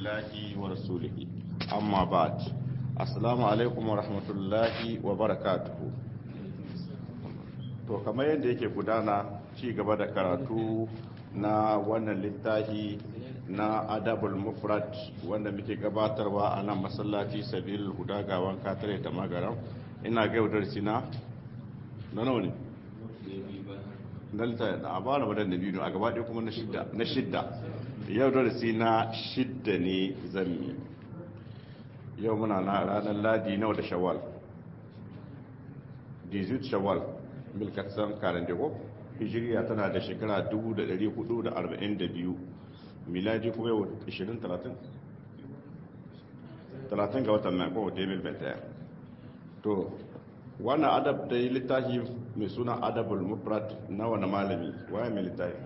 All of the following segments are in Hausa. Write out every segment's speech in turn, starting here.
lillahi wa rasulihi amma ba'd assalamu alaikum wa rahmatullahi wa barakatuhu to kamar yadda yake gudana ci gaba da karatu na wannan littafi na adabul mufrad wanda muke gabatarwa a nan masallaci sabil huda gawan katare da magaram ina ga yau darsi na na nawa ne na littafi da a bara wadan da biyu a gaba ɗaya kuma na shidda yau darasi na shidda ne zami yau muna na ranar ladi nawa da shawal 18 shawal milkatsan karandego hijiriya tana da shekara 1442 miladi kuma yau 20-30 30 ga watan nan kowa 2021 to wannan adab da yi littafi mai suna adabul mufrad na wani malami waye mai littafi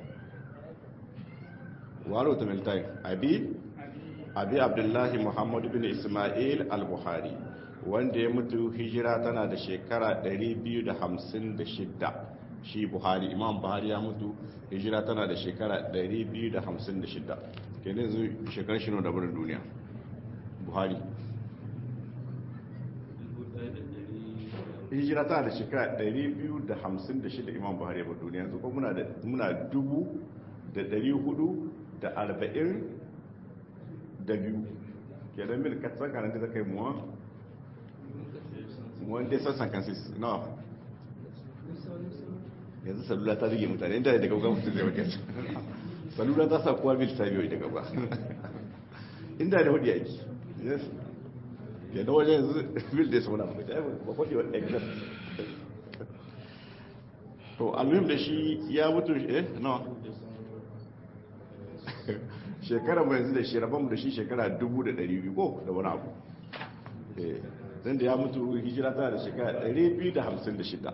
waro ta mai littafi abi abi abdullahi muhammadu bin ismail al-buhari wanda ya mutu hijira tana da shekara 256 shi buhari imam buhari ya mutu hijira tana da shekara 256 kenan zai shekarar shi da burin duniya buhari hijira tana da shekara 256 imam buhari ya mutu duniya yanzu kuma muna dubu da 440 da biyu kenan mil katsan kanan da zaka yi muwa muwan dai sassan kansis na yanzu salula ta rige mutane inda da gauga mutum zai wakil salula ta sa kuwa mil ta biyo da gauga inda da hudu yaki ya da wajen yanzu mil da ya sauna ba ta ba kwadi wa exam to almuhim da shi ya mutu eh na shekara mu yanzu da shi rabon da shi shekara 1200 ko da wani abu eh dan da ya mutu hijira tana da shekara 256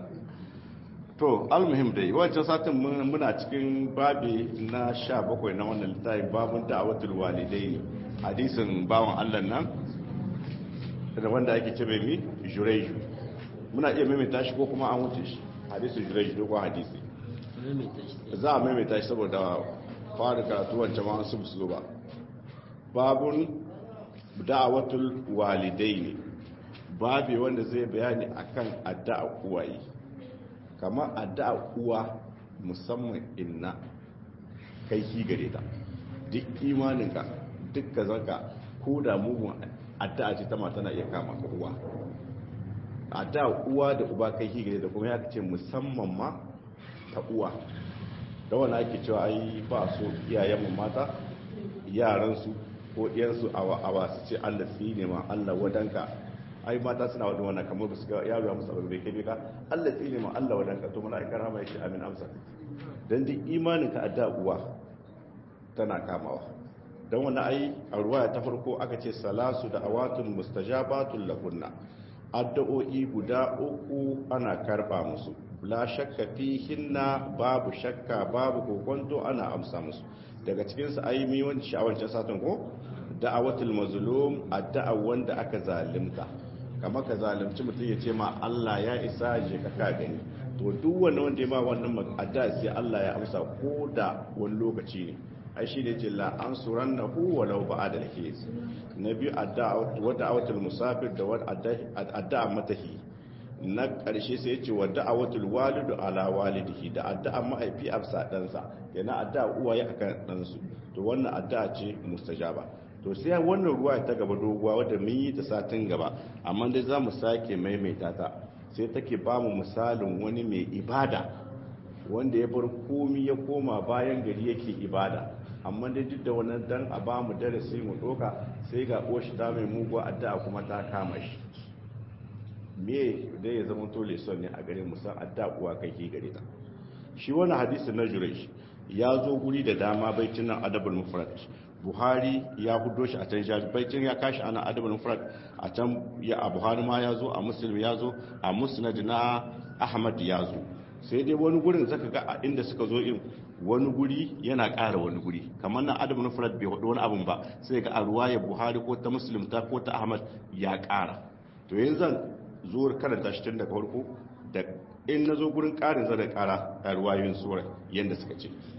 to almuhim dai wancan satin muna cikin babi na 17 na wannan littafin babun da'awatul walidaini hadisin bawan Allah nan da wanda ake ce mai mi jureju muna iya maimaita shi ko kuma an wuce shi hadisin jureju ko hadisi za a maimaita shi saboda fara karatu wancan ma su su ba babun da'awatul walidaini babi wanda zai bayani akan addu'a uwaye kamar addu'a uwa musamman inna kai ki gare ta duk imaninka duk ka zaka ko da mugun addu'a ce ta mata na iya kama ka uwa addu'a uwa da uba kai ki gare ta kuma ya ce musamman ma ta uwa da wani ake cewa ai ba so iyayenmu mata yaransu ko ɗiyansu a wasu ce allah tsine ma allah wadanka ai mata suna wadda wannan kamar ba su ga yaro ya musu abu bai kai ka allah tsine ma allah wadanka to muna ikar hama yake amin amsa don duk imanin ka adda uwa tana kamawa don wani ai a ruwaya ta farko aka ce salasu da awatun mustajabatun lahunna addu'o'i guda uku ana karba musu la shakka fihinna babu shakka babu kokonto ana amsa musu daga cikin su ayi mi wani sha'awancin satin ko da'awatul mazlum addu'a wanda aka zalimta kamar ka zalimci mutum ya ce ma Allah ya isa je ka ka gani to duk wanda wanda ya ma wannan addu'a sai Allah ya amsa ko da wani lokaci ne ai shi ne ce la ansurannahu walau ba'da al-his nabi addu'a wa da'awatul musafir da wa addu'a matahi na ƙarshe sai ya ce wa da'awatul walidu ala walidihi da addu'a mahaifi a bisa ɗansa yana addu'a uwaye akan ɗansu to wannan addu'a ce mustajaba to sai wannan ruwa ta gaba doguwa wadda mun yi ta satin gaba amma dai za mu sake maimaita ta sai take ba mu misalin wani mai ibada wanda ya bar komi ya koma bayan gari yake ibada amma dai duk da wannan dan a ba mu darasi mu ɗoka sai ga oshi ta mai muguwa addu'a kuma ta kama shi me dai ya zama tole son ne a gare musan adda uwa kai ke gare ta shi wani hadisi na juresh ya zo guri da dama baitin nan adabul mufrad buhari ya hudo shi a can jabi baitin ya kashi ana adabul mufrad a can ya a buhari ma ya zo a muslim ya zo a musnad na ahmad ya zo sai dai wani gurin zaka ga a inda suka zo in wani guri yana ƙara wani guri kamar nan adabul mufrad bai hudu wani abun ba sai ga a ruwaya buhari ko ta muslim ta ko ta ahmad ya ƙara to yanzu zuwar karanta shi tun daga farko da in na zo gurin ƙarin zan ƙara a ruwayoyin sura yadda suka ce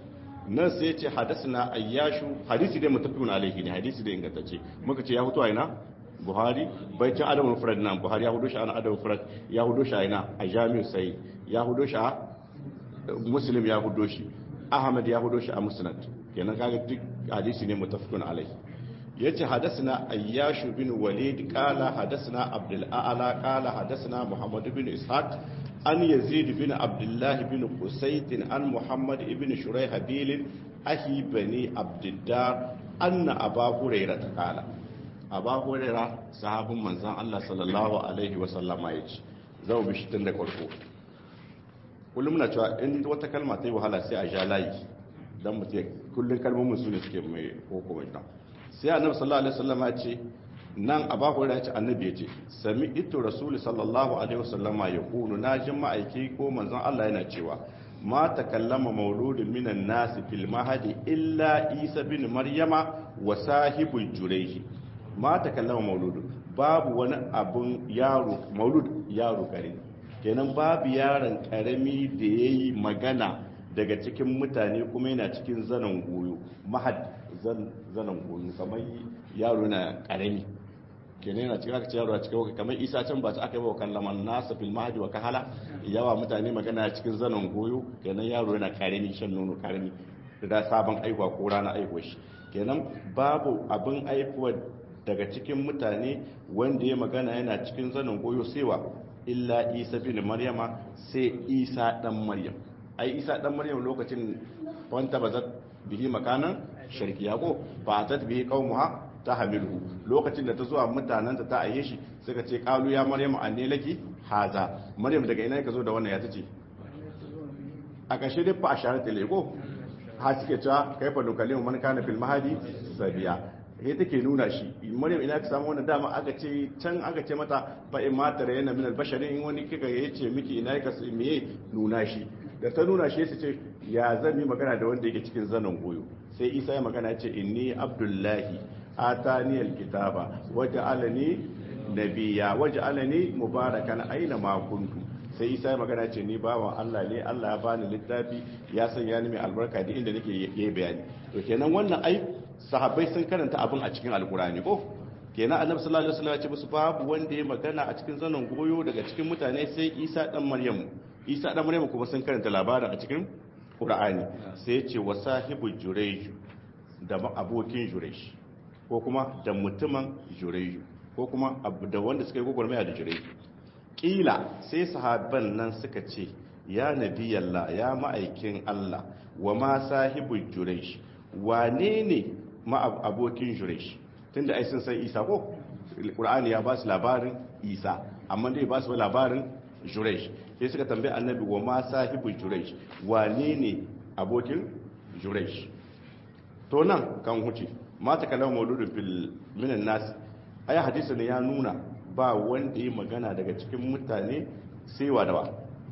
nan sai ce hadasna ayyashu hadisi dai mutafiyun alaihi ne hadisi dai ingantacce muka ce ya hutu a ina buhari baitin adamul furad nan buhari ya hudu shi an adamul furad ya hudu shi a ina a jami'u sai ya hudu shi a muslim ya hudu shi ahmad ya hudu shi a musnad kenan kaga duk hadisi ne mutafiyun alaihi yace hadasna ayyashu bin walid qala hadasna abdul a'la qala hadasna muhammad bin ishaq an yazid bin abdullah bin qusayt an muhammad ibn shurayhabil ahi bani abdiddar anna aba hurairah qala aba hurairah sahabin manzon Allah sallallahu alaihi wa sallama yace zau bi shi tun da farko kullum na cewa in wata kalma ta yi wahala sai a ja layi dan mutum kullun kalmomin su ne suke mai koko mai sai annabi sallallahu alaihi wasallam ya ce nan abu hurairah ya ce annabi ya ce sami ito rasul sallallahu alaihi wasallama ya kunu na jin ma'aiki ko manzon Allah yana cewa ma takallama mauludun minan nasi fil mahadi illa isa bin maryama wa sahibul jurayhi ma takallama mauludun babu wani abun yaro maulud yaro kare kenan babu yaron karami da yayi magana daga cikin mutane kuma yana cikin zanen goyo mahad zanen goyo kamar yaro na karami kenan yana cikin aka ce yaro a cikin kamar isa can ba ta aka yi wa kallaman nasa fil mahadi wa kahala yawa mutane magana cikin zanen goyo kenan yaro yana karami shan nono karami da sabon aihuwa ko rana aihuwa shi kenan babu abin aihuwa daga cikin mutane wanda ya magana yana cikin zanen goyo sewa illa isa bin maryama sai isa dan maryam ai isa dan maryam lokacin wanta bazat bihi makanan sharkiya ko ba ta bihi qaumuha ta hamilu lokacin da ta zuwa mutanen ta ta aye shi suka ce qalu ya maryam anne laki haza maryam daga ina ka zo da wannan ya tace a kashe dai fa asharat lego ha suke cewa kaifa nukallimu man kana fil mahadi sabiya he take nuna shi maryam ina ka samu wannan dama aka ce can aka ce mata fa in ma tare yana min albasharin in wani kika yace miki ina ka meye nuna shi da ta nuna shi su ce ya zan yi magana da wanda yake cikin zanen goyo sai isa ya magana ce inni abdullahi atani alkitaba waja'alani nabiyya waja'alani mubarakan aina ma kuntu sai isa ya magana ce ni bawan Allah ne Allah ya bani littafi ya sanya ni mai albarka da inda nake yi bayani to kenan wannan ai sahabbai sun karanta abin a cikin alkurani ko kenan annabi sallallahu alaihi wasallam ya ce musu babu wanda ya magana a cikin zanen goyo daga cikin mutane sai isa dan maryamu isa dan maryamu kuma sun karanta labarin a cikin qur'ani sai ya ce wa sahibu jurayj da abokin jurayj ko kuma da mutumin jurayj ko kuma da wanda suka yi gwagwarmaya da jurayj kila sai sahabban nan suka ce ya nabiyallah ya ma'aikin Allah wa ma sahibu jurayj wane ne ma abokin jurayj tunda ai sun san isa ko qur'ani ya ba su labarin isa amma dai ba su labarin jurayj sai suka tambaye annabi wa ma sahibu jurayj wane ne abokin jurayj to nan kan huce ma ta kallama mauludun fil minan nas ai hadisi ne ya nuna ba wanda yi magana daga cikin mutane sai wa dawa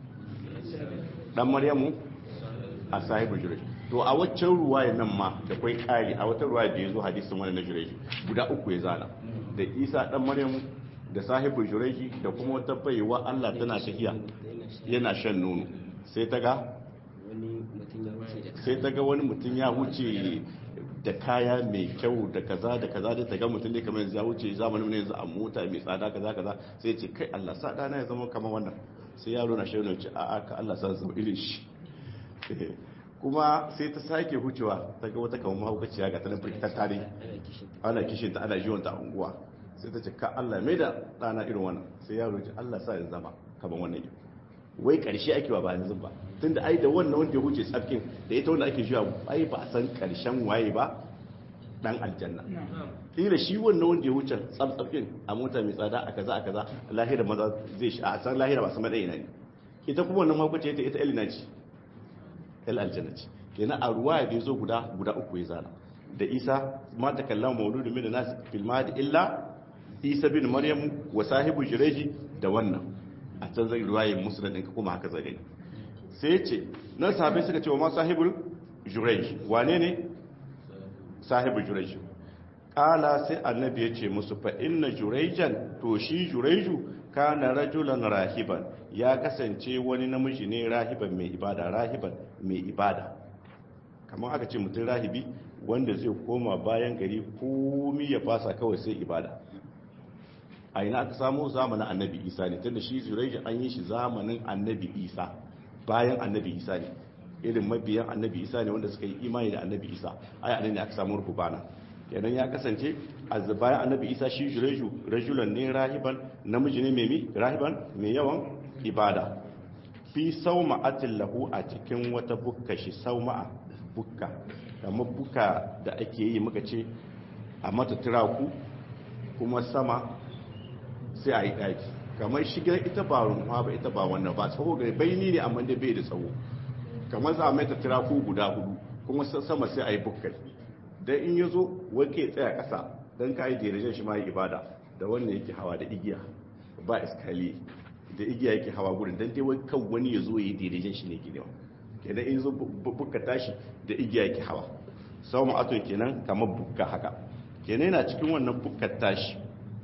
dan maryamu a sahibu jurayj to a waccan ruwaya nan ma da kwai kari a wata ruwaya da ya zo hadisin wani na jurayj guda uku ya zana da isa dan maryamu da sahibu jurayj da kuma wata baiwa Allah tana tafiya yana shan nono sai ta ga sai ta ga wani mutum ya wuce da kaya mai kyau da kaza da kaza da ta ga mutum ne kamar yanzu ya wuce zamanin ne yanzu a mota mai tsada kaza kaza sai ce kai Allah sa dana ya zama kamar wannan sai yaro na shaidar ce a'a ka Allah sa zama irin shi kuma sai ta sake hucewa ta ga wata kamar mahaukaciya ga tanan firkitar tare ana kishin ta ana jiwon ta a unguwa sai ta ce ka Allah mai da dana irin wannan sai yaro ce Allah sa ya zama kamar wannan yau wai karshe ake wa ba yanzu ba tunda ai da wannan wanda ya wuce tsafkin da ita wanda ake jiwa ai ba a san karshen waye ba dan aljanna kila shi wannan wanda ya wuce tsafkin a mota mai tsada a kaza a kaza lahira maza zai shi a san lahira ba su madai ne ita kuma wannan makwacce ita ita elina ce el aljanna ce kenan a ruwa da zo guda guda uku ya zana da isa ma ta kallama mauludu min nas fil mahdi illa isa bin maryam wa sahibu jireji da wannan a can zai ruwaye musulun ɗinka kuma haka zai gani sai ya ce nan sahabai suka ce wa ma sahibul jurej wane ne sahibul jurej ƙala sai annabi ya ce musu fa inna jurejan to shi jureju kana rajulan rahiban ya kasance wani namiji ne rahiban mai ibada rahiban mai ibada kamar aka ce mutum rahibi wanda zai koma bayan gari komi ya fasa kawai sai ibada a ina aka samu zamanin annabi isa ne tunda shi zuraiji an yi shi zamanin annabi isa bayan annabi isa ne irin mabiyan annabi isa ne wanda suka yi imani da annabi isa ai anan ne aka samu rubana kenan ya kasance a bayan annabi isa shi jureju rajulan ne rahiban namiji ne mai rahiban mai yawan ibada fi sauma'atin lahu a cikin wata bukka shi sauma'a bukka kamar bukka da ake yi muka ce a mata turaku kuma sama sai a yi ɗaki kamar shigar ita ba rumfa ba ita ba wannan ba tsawo ga baini ne amma da bai da tsawo kamar za a mai ta turaku guda hudu kuma sama sai a yi bukkai dan in ya zo wake tsaya ƙasa don ka yi dirajen shi ma yi ibada da wannan yake hawa da igiya ba iskali da igiya yake hawa gurin don dai kan wani ya zo ya yi dirajen shi ne gidewa kenan in zo bukka tashi da igiya yake hawa sau ma'ato kenan kamar bukka haka kenan yana cikin wannan bukkar tashi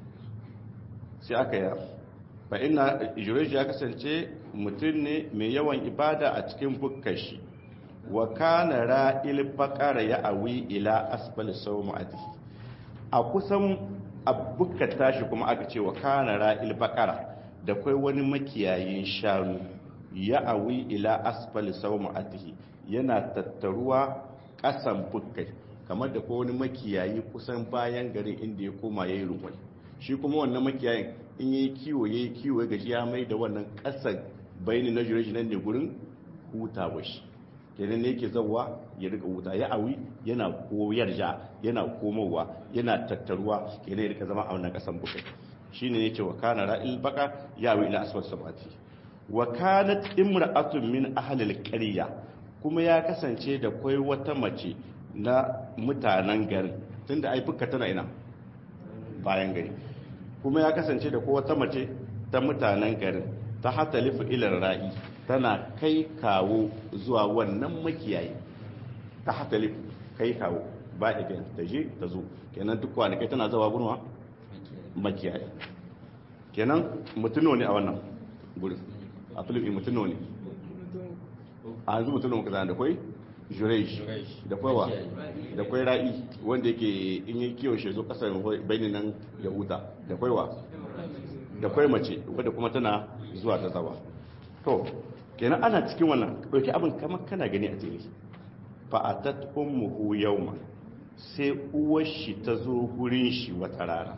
sai aka yi fa ina jureji ya kasance mutum ne mai yawan ibada a cikin bukkar shi wa kana ra'il baqara ya awi ila asfal sawma'atihi a kusan abukkar tashi kuma aka ce wa kana ra'il baqara da kai wani makiyayin shanu ya awi ila asfal sawma'atihi yana tattaruwa kasan bukkai kamar da ko wani makiyayi kusan bayan garin inda ya koma yayi rukwai shi kuma wannan makiyayin in yayi kiwo yayi kiwo gaji ya mai da wannan kasan bayani na jureji nan ne gurin hutawa shi kenan ne yake zawa ya rika wuta ya awi yana koyar ja yana komowa yana tattaruwa kenan ya rika zama a wannan kasan bukai shine yake wa kana ra'il baka ya awi ila asfal sabati wa kanat imra'atun min ahli al-qarya kuma ya kasance da kai wata mace na mutanen garin tunda ai fuka tana ina bayan gari kuma ya kasance da ko wata mace ta mutanen garin ta hatalifu ilar ra'i tana kai kawo zuwa wannan makiyayi ta hatalifu kai kawo ba idan ta je ta zo kenan duk kwanakai tana zawa gurma makiyayi kenan mutuno ne a wannan gurin a filipi mutuno ne a yanzu mutuno muka zana da kwai jurej da kwaiwa da kwai ra'i wanda yake in yi kiwon shi zo kasar bayanin nan ya huta da kwaiwa da kwai mace wadda kuma tana zuwa ta zawa to kenan ana cikin wannan ɗauki abin kamar kana gani a tele fa a tattakun muhu yau sai uwar shi ta zo gurin shi wata rana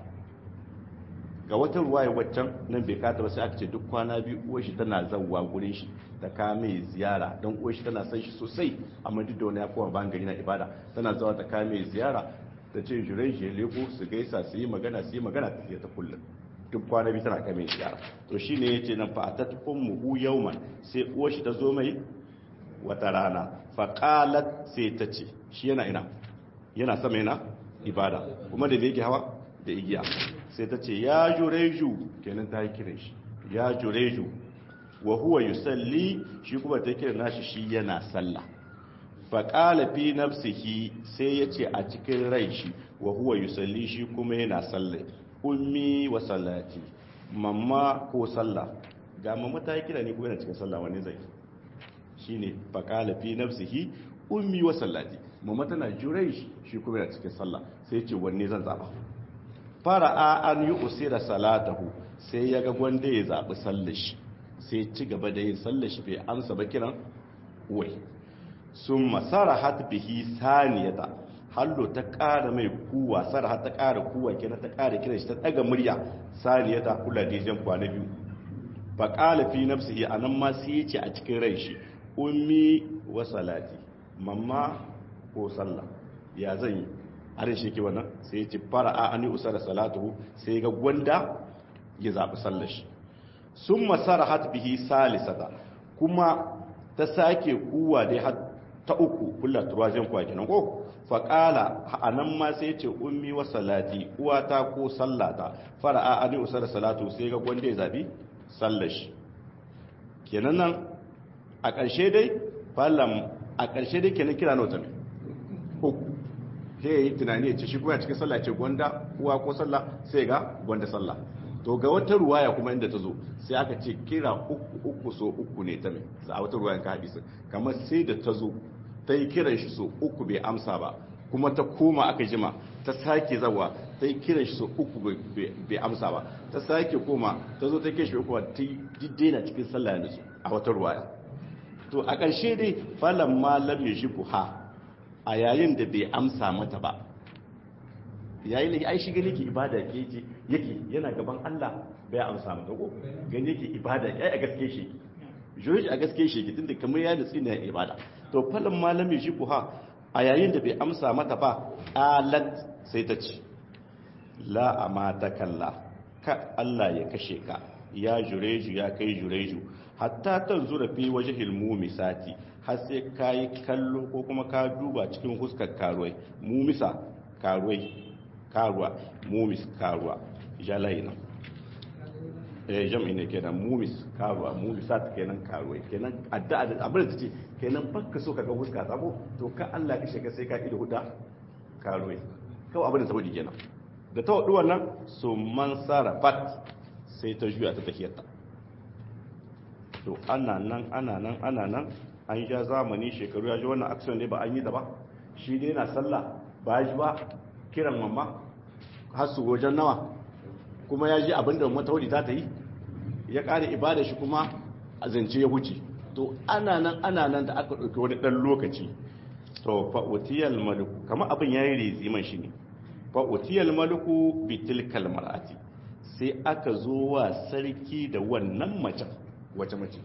ga wata ruwaya waccan nan bai kata ba sai aka ce duk kwana biyu uwar shi tana zauwa gurin shi ta kame ziyara don uwar shi tana son shi sosai amma duk da wani ya kowa bayan gari na ibada tana zawa ta kame ziyara ta ce jirai shi leko su gaisa su yi magana su yi magana ta ta kullum duk kwana biyu tana kame ziyara to shi ne ya ce nan fa'atat ummuhu yawman sai uwar shi ta zo mai wata rana faqalat sai ta ce shi yana ina yana sama yana ibada kuma da yake hawa da igiya sai ta ce ya jureju kenan ta yi kiran shi ya jureju wa huwa yusalli shi kuma ta kiran nashi shi yana sallah faqala fi nafsihi sai ya ce a cikin rai shi wa huwa yusalli shi kuma yana sallah ummi wa sallati mamma ko sallah ga mamma ta yi kira ne kuma yana cikin sallah wani zai shine faqala fi nafsihi ummi wa sallati mamma tana jurai shi kuma yana cikin sallah sai ya ce wanne zan zaba fara'a an yi usira salatahu sai ya ga gwanda ya zaɓi sallar shi sai ci gaba da yin sallar shi bai amsa ba kiran wai sun masara hat bihi saniyata hallo ta ƙara mai kuwa sarha ta ƙara kuwa kina ta ƙara kiran shi ta ɗaga murya saniyata kula da jan kwana biyu fa ƙala fi nafsihi anan ma sai ya ce a cikin rai shi ummi wa salati mamma ko sallah ya zan yi harin shi ke wannan sai ya ci fara a ani usara salatuhu sai ga gwanda ya zaɓi sallar shi sun masara hat bihi salisata kuma ta sake kuwa dai har ta uku kula turwajen kwa kenan ko faƙala a nan ma sai ce ummi wa salati uwata ko sallata fara a ani usara salatu sai ga gwanda ya zaɓi sallar shi kenan nan a ƙarshe dai falam a ƙarshe dai kenan kira na wata mai uku sai ya yi tunani ya ce shi kuma cikin sallah ce gwanda uwa ko sallah sai ga gwanda sallah to ga wata ruwaya kuma inda ta zo sai aka ce kira uku uku so uku ne ta mai a wata ruwayan ka hadisi kamar sai da ta zo ta yi kiran shi so uku bai amsa ba kuma ta koma aka jima ta sake zawa ta yi kiran shi so uku bai amsa ba ta sake koma ta zo ta ke shi uku ta yi daina cikin sallah yanzu a wata ruwaya to a ƙarshe dai falon malam ya shi buha a yayin da bai amsa mata ba yayin da ai shi gani ke ibada yake yake yana gaban Allah bai amsa mata ko gani yake ibada ai a gaske shi joji a gaske shi tunda kamar ya nutsi ne ibada to falon malam ya shi buha a yayin da bai amsa mata ba alat sai ta ce la amata kalla ka Allah ya kashe ka ya jureju ya kai jureju hatta tan zura fi wajhil mumisati har sai kai kallo ko kuma ka duba cikin huskar karuwai mumisa karuwai karuwa mumis karuwa jalaina eh jam'i ne kenan mumis karuwa mumisat kenan karuwai kenan addu'a da abin da tace kenan bakka so kaga huska sabo to ka Allah kashe ka sai ka ido huda karuwai kawai abin da saboda kenan da ta wadu wannan su man sarafat sai ta juya ta tafiyarta to ana nan ana nan ana nan an ja zamani shekaru ya ji wannan action ne ba an yi da ba shi ne na sallah ba ya ji ba kiran mamma har su wajen nawa kuma ya ji abin da mataudi ta ta yi ya ƙara ibada shi kuma a zance ya wuce to ana nan ana nan da aka ɗauki wani ɗan lokaci to fa'utiyal maluku kama abin ya yi riziman shi ne fa'utiyal maluku bitil kalmarati sai aka zo wa sarki da wannan macen wace mace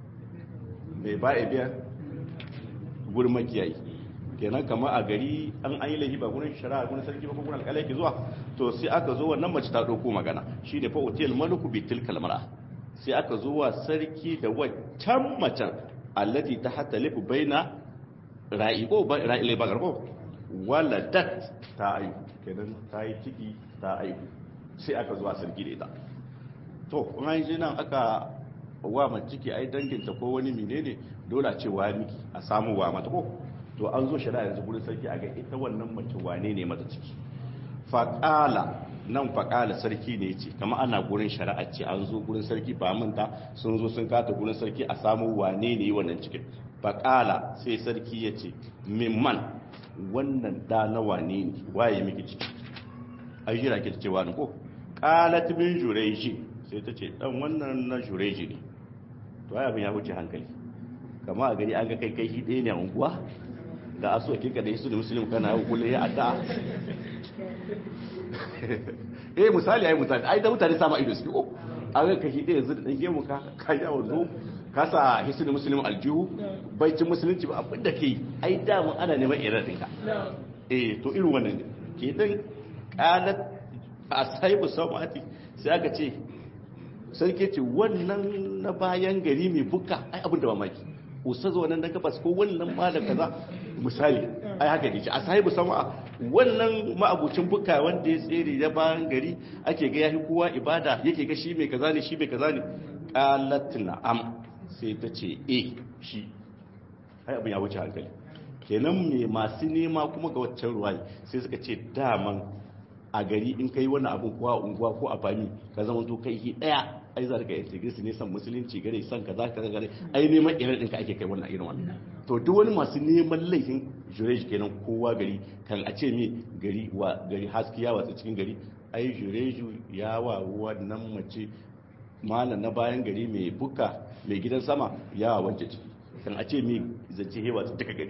mai ba biya gurin makiyayi kenan kama a gari an an yi laifi ba gurin shari'a gurin sarki ba ko gurin alƙalai ke zuwa to sai aka zo wannan mace ta ɗauko magana shi ne fa'utiyal maluku bitil kalmara sai aka zo wa sarki da waccan macen allati ta hata lifu baina ra'i ko ra'i bagar ko waladat ta ayu kenan ta yi ciki ta ayu sai aka zuwa sarki da ita to kuma yanzu nan aka wa mace ciki ai danginta ko wani menene dole a ce wa miki a samu wa mata ko to an zo shari'a yanzu gurin sarki a ga ita wannan mace wane ne mata ciki faƙala nan faƙala sarki ne ce kama ana gurin shari'a ce an zo gurin sarki ba manta sun zo sun kata gurin sarki a samu wane ne wannan cikin faƙala sai sarki ya ce mimman wannan da na wane ne waye miki ciki ai jira ki ce wani ko qalat min jureji sai ta ce dan wannan na jureji ne to ai abin ya wuce hankali kama a gari an ga kai kai shi ɗaya ne a unguwa da aso kika da su da musulmi kana yau kullum ya adda eh misali ai misali ai da mutane sama ido su ko an ga kashi ɗaya yanzu da ɗan gemu ka ka ya wando ka sa hisnu muslim aljihu baicin musulunci ba abin da ke ai damu ana neman irin ɗinka eh to irin wannan ne ke dan qalat asaibu samati sai aka ce sarki ce wannan na bayan gari mai buka ai abin da mamaki ustaz wannan na gabas ko wannan malam kaza misali ai haka ne a sahibu sama wannan ma'abucin buka wanda ya tsere da bayan gari ake ga yafi kowa ibada yake ga shi mai kaza ne shi mai kaza ne qalat na'am sai ta ce eh shi ai abin ya wuce hankali kenan me masu nema kuma ga waccan ruwayi sai suka ce daman a gari in kai wani abin kuwa unguwa ko a fami ka zama to kai hi daya ai za ka integrity ne san musulunci gare san kaza kaza gare ai neman irin ɗinka ake kai wannan irin wannan to duk wani masu neman laifin jurej kenan kowa gari kan a ce mi gari wa gari haskiya watsa cikin gari ai jureju ya wa wannan mace malam na bayan gari mai buka mai gidan sama ya wa wanke ciki kan a ce mi zance hewa duka gari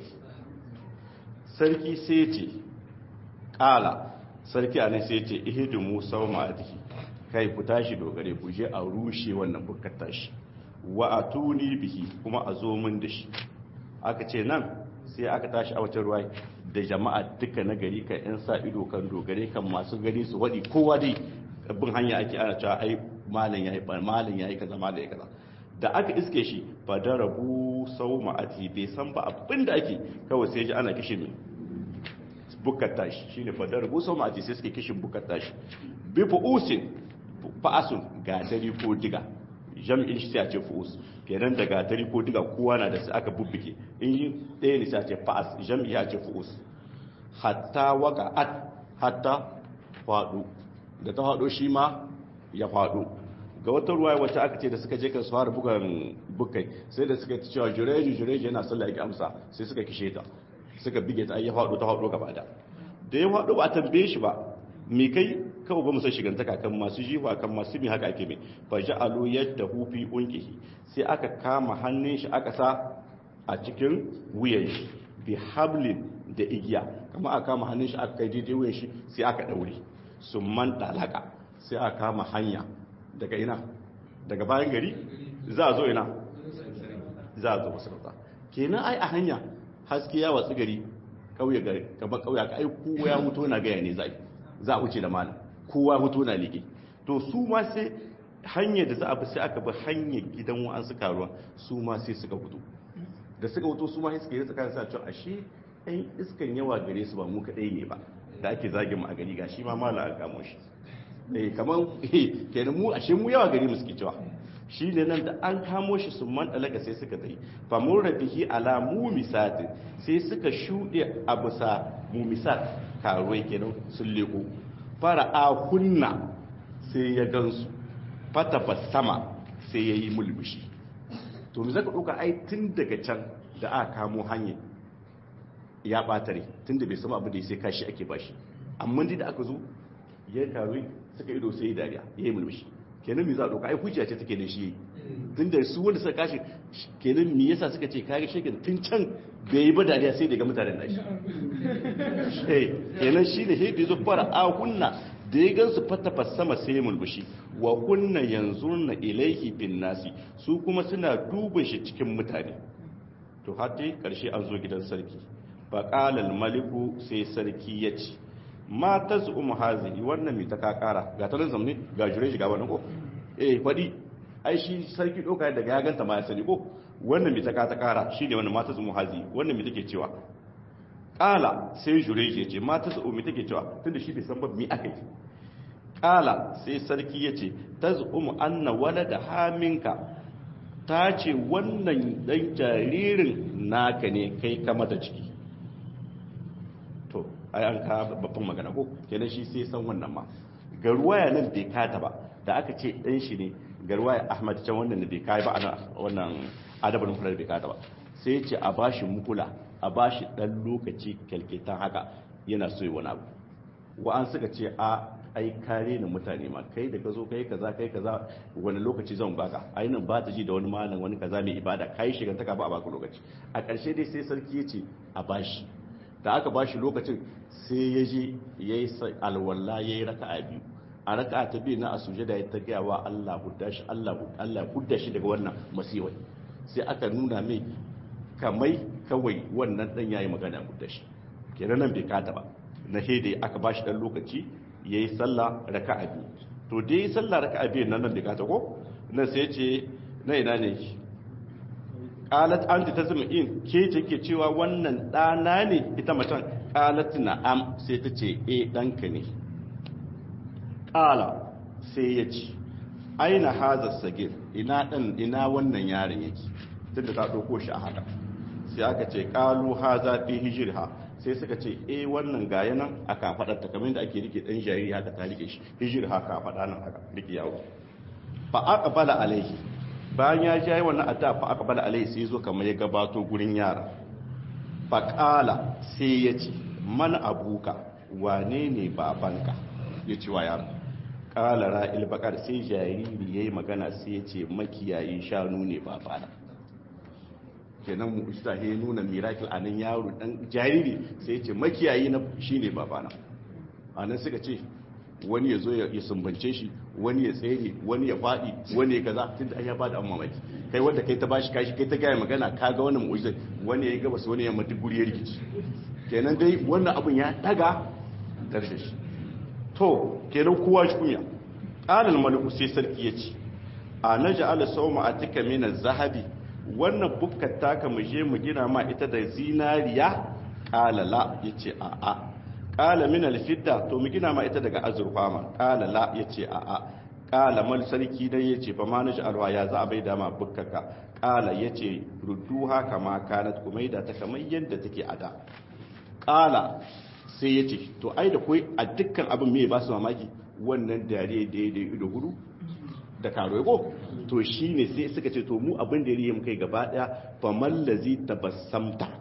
sarki sai ce kala sarki a nan sai ce ihidu musa wa ma'adihi kai ku tashi dogare ku je a rushe wannan bukar tashi wa a tuni bihi kuma a zo min da shi aka ce nan sai aka tashi a wata ruwa da jama'a duka na gari kan yan sa ido kan dogare kan masu gani su waɗi kowa dai bin hanya ake ana cewa ai malam yayi malam yayi kaza malam yayi kaza da aka iske shi fa darabu sau ma'ati bai san ba abinda ake kawai sai ji ana kishin bukar tashi shine fa darabu sau ma'ati sai suke kishin bukar tashi bi fu'usin fa'asun gatari ko diga jam'in shi sai a ce fu'us kenan da gatari ko diga kowa na da su aka bubbuke in yi ɗaya ne sai a ce fa'as jam'i ya ce fu'us hatta waka at hatta faɗo da ta faɗo shi ma ya faɗo ga wata ruwa wacce aka ce da suka je kan su fara bugan bukai sai da suka ci cewa jureji jureji yana sallah yake amsa sai suka kishe ta suka bige ta ya faɗo ta faɗo gaba da da ya faɗo ba a tambaye shi ba me kai kawai ba mu san shigantaka kan masu jiwa kan masu mi haka ake mai fa ja'alu yadahu fi unqihi sai aka kama hannun shi aka sa a cikin wuyan shi bi hablin da igiya kama aka kama hannun shi aka kai daidai wuyan shi sai aka daure summan dalaka sai aka kama hanya daga ina daga bayan gari za a zo ina za a zo masarauta kenan ai a hanya haske ya watsi gari kauye gari gaba kauye ka ai kowa ya mutu na gaya ne zai za a wuce da malam kowa mutu na liƙe to su ma sai hanyar da za a bi sai aka bi hanyar gidan wa'ansu karuwa su ma sai suka fito da suka fito su ma sai suka yi tsakanin sa cewa ashe ɗan iskan yawa gare su ba mu kaɗai ne ba da ake zagin mu a gari ga shi ma malam an kamo shi eh kamar eh kenan mu ashe mu yawa gari mu suke cewa shi ne nan da an kamo shi sun man ɗalaga sai suka tsaye famun rabihi ala mumisat sai suka shuɗe a bisa mumisat karuwai kenan sun leko fara a kunna sai ya gansu fata sama sai ya yi mulmushi to mu zaka ɗauka ai tun daga can da aka kamo hanyar ya ɓatare tun da bai sama abu da sai kashi ake bashi amma da aka zo ya karuwai suka ido sai ya dariya ya yi mulmushi kenan me za a ɗauka ai hujja ce take da shi tun da su wanda suka kashi kenan me yasa suka ce kage shekin tun can bai yi ba dariya sai daga mutanen nashi eh kenan shi ne sai da zo fara a kunna da ya gansu fata sama sai mulbushi wa kunna yanzurna ilaihi bin nasi su kuma suna duba shi cikin mutane to har dai karshe an zo gidan sarki fa qala al maliku sai sarki ya ce ma ta su umu hazihi wannan mai ta kakara ga ta zamne ga jure shi ga wannan ko eh faɗi ai shi sarki ɗauka daga ya ganta ma ya sani ko wannan mai ta kakara shi ne wannan ma ta su umu hazihi wannan mai take cewa ƙala sai jure shi ya ce ma ta su umu take cewa tunda shi bai san ba mi aka yi ƙala sai sarki ya ce ta su umu anna wala da haminka ta ce wannan ɗan jaririn naka ne kai ka mata ciki to ai an ka babban magana ko kenan shi sai san wannan ma ga ruwaya nan bai kata ba da aka ce dan shi ne ga ruwaya Ahmad can wannan da bai kai ba ana wannan adabul mufrad bai kata ba sai ya ce a bashi mukula a bashi dan lokaci kalkitan haka yana so yi wani abu wa an suka ce a ai kare ni mutane ma kai da ka zo kai kaza kai kaza wani lokaci zan baka ai nan ba ta ji da wani malam wani kaza mai ibada kai shigantaka ba a baka lokaci a ƙarshe dai sai sarki ya ce a bashi da aka ba shi lokacin sai ya je ya yi alwala ya yi raka a biyu a raka ta biyu na a suje da ya ta gaya wa Allah hudda shi Allah hudda shi daga wannan masiwai sai aka nuna mai kamai kawai wannan dan yayi magana hudda shi kenan nan bai kata ba na hede aka ba shi dan lokaci ya yi sallah raka a biyu to dai yi sallah raka a biyu nan nan bai kata ko nan sai ce na ina ne qalat anti tazmin ke ce ke cewa wannan dana ne ita macen qalat na'am sai ta ce eh danka ne qala sai ya ce aina haza sagir ina dan ina wannan yaron yake tunda ta dauko shi a haka sai aka ce qalu haza fi hijriha sai suka ce eh wannan gaya nan aka fadar ta kamar da ake rike dan jariri haka ta rike shi hijriha ka fada nan haka rike yawo fa aqbala alaihi bayan ya ji wannan adda fa aka bala alai sai zo kamar ya gabato gurin yara fa qala sai ya ce man abuka wane ne babanka ya ce wa yara qala ra'il baqar sai jariri yayi magana sai ya ce makiyayin shanu ne babana kenan mu isa he nuna miracle anan yaro dan jariri sai ya ce makiyayi na shine babana anan suka ce wani ya zo ya sumbance shi wani ya tsere wani ya faɗi wani ya kaza tun da an ya bada an mamaki kai wanda kai ta bashi kashi kai ta gaya magana ka ga wannan mu'ujizar wani ya yi gabas wani ya mata guri ya rikici kenan dai wannan abin ya daga karshe shi to kenan kowa shi kunya alal maliku sai sarki ya ce a na ja'ala sawma atika min zahabi wannan bukkar taka mu je mu gina ma ita da zinariya qala la yace a a qala min alfidda to mu gina ma ita daga azurfa ma qala la yace a a qala mal sarki dai yace fa ma naji alwa ya za a bai da ma bukkaka qala yace rudduha kama kanat kumaida ta kamar yadda take a da qala sai yace to ai da koi a dukkan abin me ba su mamaki wannan dare daidai ido hudu da karo ko to shine sai suka ce to mu abin da yayi mu kai gaba daya fa mallazi tabassamta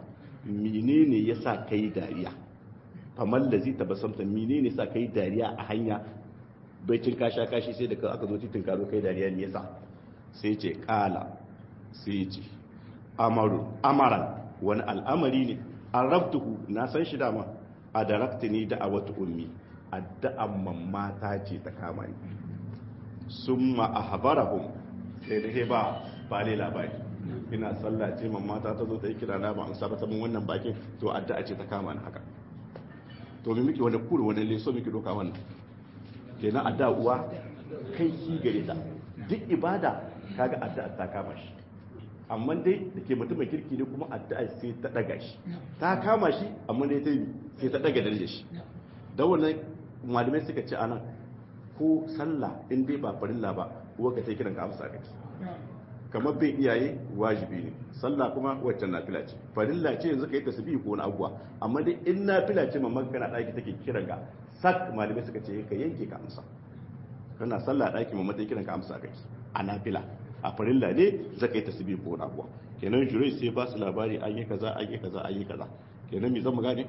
menene yasa kai dariya faman lazi tabasamta menene yasa kai dariya a hanya baicin kasha kashi sai da aka zo titin karo kai dariya ne yasa sai ce kala sai ce amaru amaran wani al'amari ne an rabtuhu na san shi dama a darakta ni da a wata ummi addu'an mamata ce ta kama ni sun ma'ahabarahun sai da ba ba ne labari ina sallah ce mamata ta zo ta yi kira na ba an saba ta mun wannan bakin to addu'a ce ta kama ni haka to me muke wani kuri wani leso muke doka wannan kenan addu'a uwa kai ki gare ta duk ibada kaga addu'a ta kama shi amma dai da ke mutum mai kirki ne kuma addu'a sai ta daga shi ta kama shi amma dai ta sai ta daga darajar shi da wannan malamai suka ce anan ko sallah in dai ba farilla ba uwa ka sai kiran ka amsa kake kamar bin iyaye wajibi ne sallah kuma waccan nafila ce farilla ce yanzu ka yi tasbihi ko wani abuwa amma dai in nafila ce mamman kana daki take kiran ka sak malamai suka ce ka yanke ka amsa kana sallah daki mamman take kiran ka amsa kake a nafila a farilla ne zaka yi tasbihi ko wani abuwa kenan jurai sai ba su labari an yi kaza an yi kaza an yi kaza kenan me zan mu gane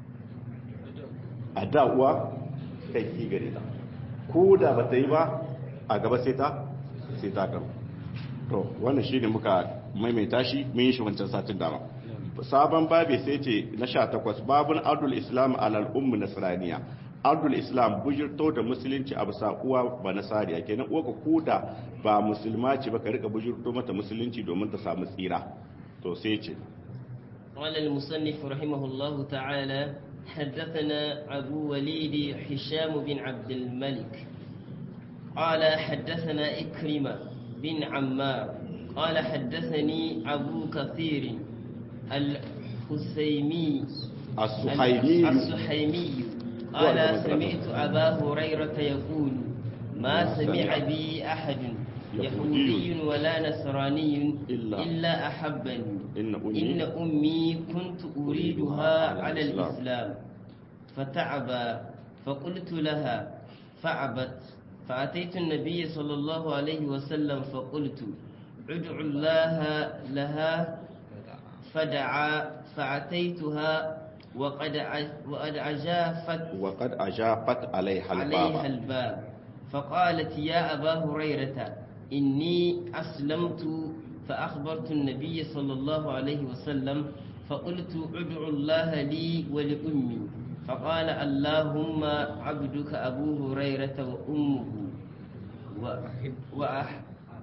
a da uwa kai ki gare ta ko da ba ta yi ba a gaba sai ta sai ta karu to wannan shine muka maimaita shi mun yi shi wancan satin dama sabon babi sai ce na 18 babun adul islam alal ummu nasraniya adul islam bujirto da musulunci a bisa uwa ba nasariya kenan uwa ka koda ba musulma ce ba ka rika bujirto mata musulunci domin ta samu tsira to sai ce قال المصنف رحمه الله تعالى حدثنا أبو وليد هشام بن عبد الملك قال حدثنا إكرمة بن عمار قال حدثني أبو كثير الحسيمي السحيمي السحيمي قال سمعت أبا هريرة يقول ما سمع بي أحد يهودي ولا نصراني إلا, إلا أحبني إن أمي, إن أمي كنت أريدها على الإسلام فتعبى فقلت لها فعبت فأتيت النبي صلى الله عليه وسلم فقلت ادعو الله لها فدعا فأتيتها وقد وقد أجافت وقد أجافت عليها الباب عليها الباب فقالت يا أبا هريرة إني أسلمت فأخبرت النبي صلى الله عليه وسلم فقلت ادعو الله لي ولأمي فقال اللهم عبدك أبو هريرة وأمه وأح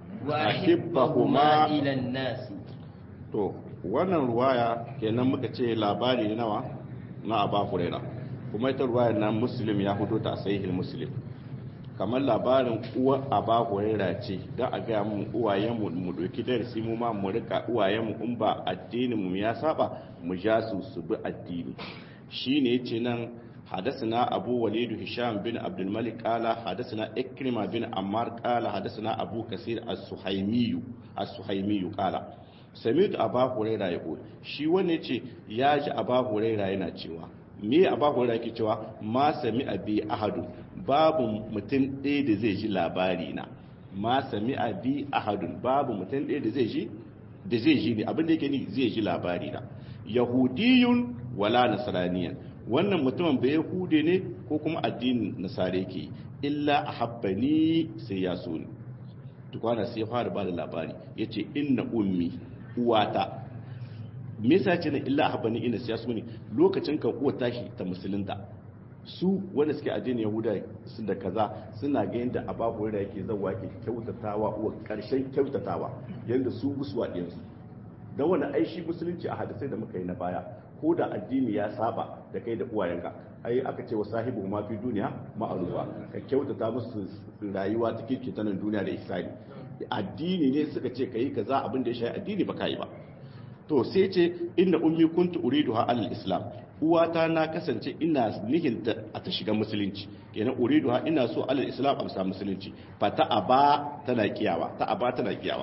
وأحبهما إلى الناس to wannan ruwaya kenan muka ce labari ne nawa na Aba Huraira kuma ita ruwayar nan Muslim ya fito ta sahihul Muslim kamar labarin uwa Aba Huraira ce da a ga mu uwayen mu mu doki darasi mu ma mu rika uwayen mu in ba addinin mu ya saba mu ja su su bi addini shine yace nan حدثنا أبو وليد هشام بن عبد الملك قال حدثنا إكرمة بن عمار قال حدثنا أبو كثير السحيمي السحيمي قال سمعت أبا هريرة يقول shi wanda yace ya ji Aba Huraira yana cewa me Aba Huraira yake cewa ma sami abi ahadu babu mutum ɗaya da zai ji labari na ma sami abi ahadun babu mutum ɗaya da zai ji da zai ji ne abin da yake ni zai ji labari na yahudiyun wala nasraniyan wannan mutumin bai yahude ne ko kuma addinin nasare ke illa a habbani sai ya so ni tukwana sai fara ba da labari ya ce inna ummi uwata me yasa ce na illa a habbani ina sai ya so ni lokacin kan uwa tashi ta musulunta su wanda suke addinin yahuda su da kaza suna ga yadda ababu da yake zawa ke kyautatawa uwa karshen kyautatawa yadda su gusuwa ɗinsu don wani aishi musulunci a hadisai da muka yi na baya ko da addini ya saba da kai da uwayenka ai aka ce wa sahibu ma fi duniya ma'arufa ka kyautata musu rayuwa ta kirki ta nan duniya da ihsani addini ne suka ce kai kaza abin da ya shafi addini ba kai ba to sai ce inna ummi kuntu uriduha alal islam uwata na kasance ina nihin a ta shiga musulunci kenan uriduha ina so alal islam amsa musulunci fa ta aba tana kiyawa ta aba tana kiyawa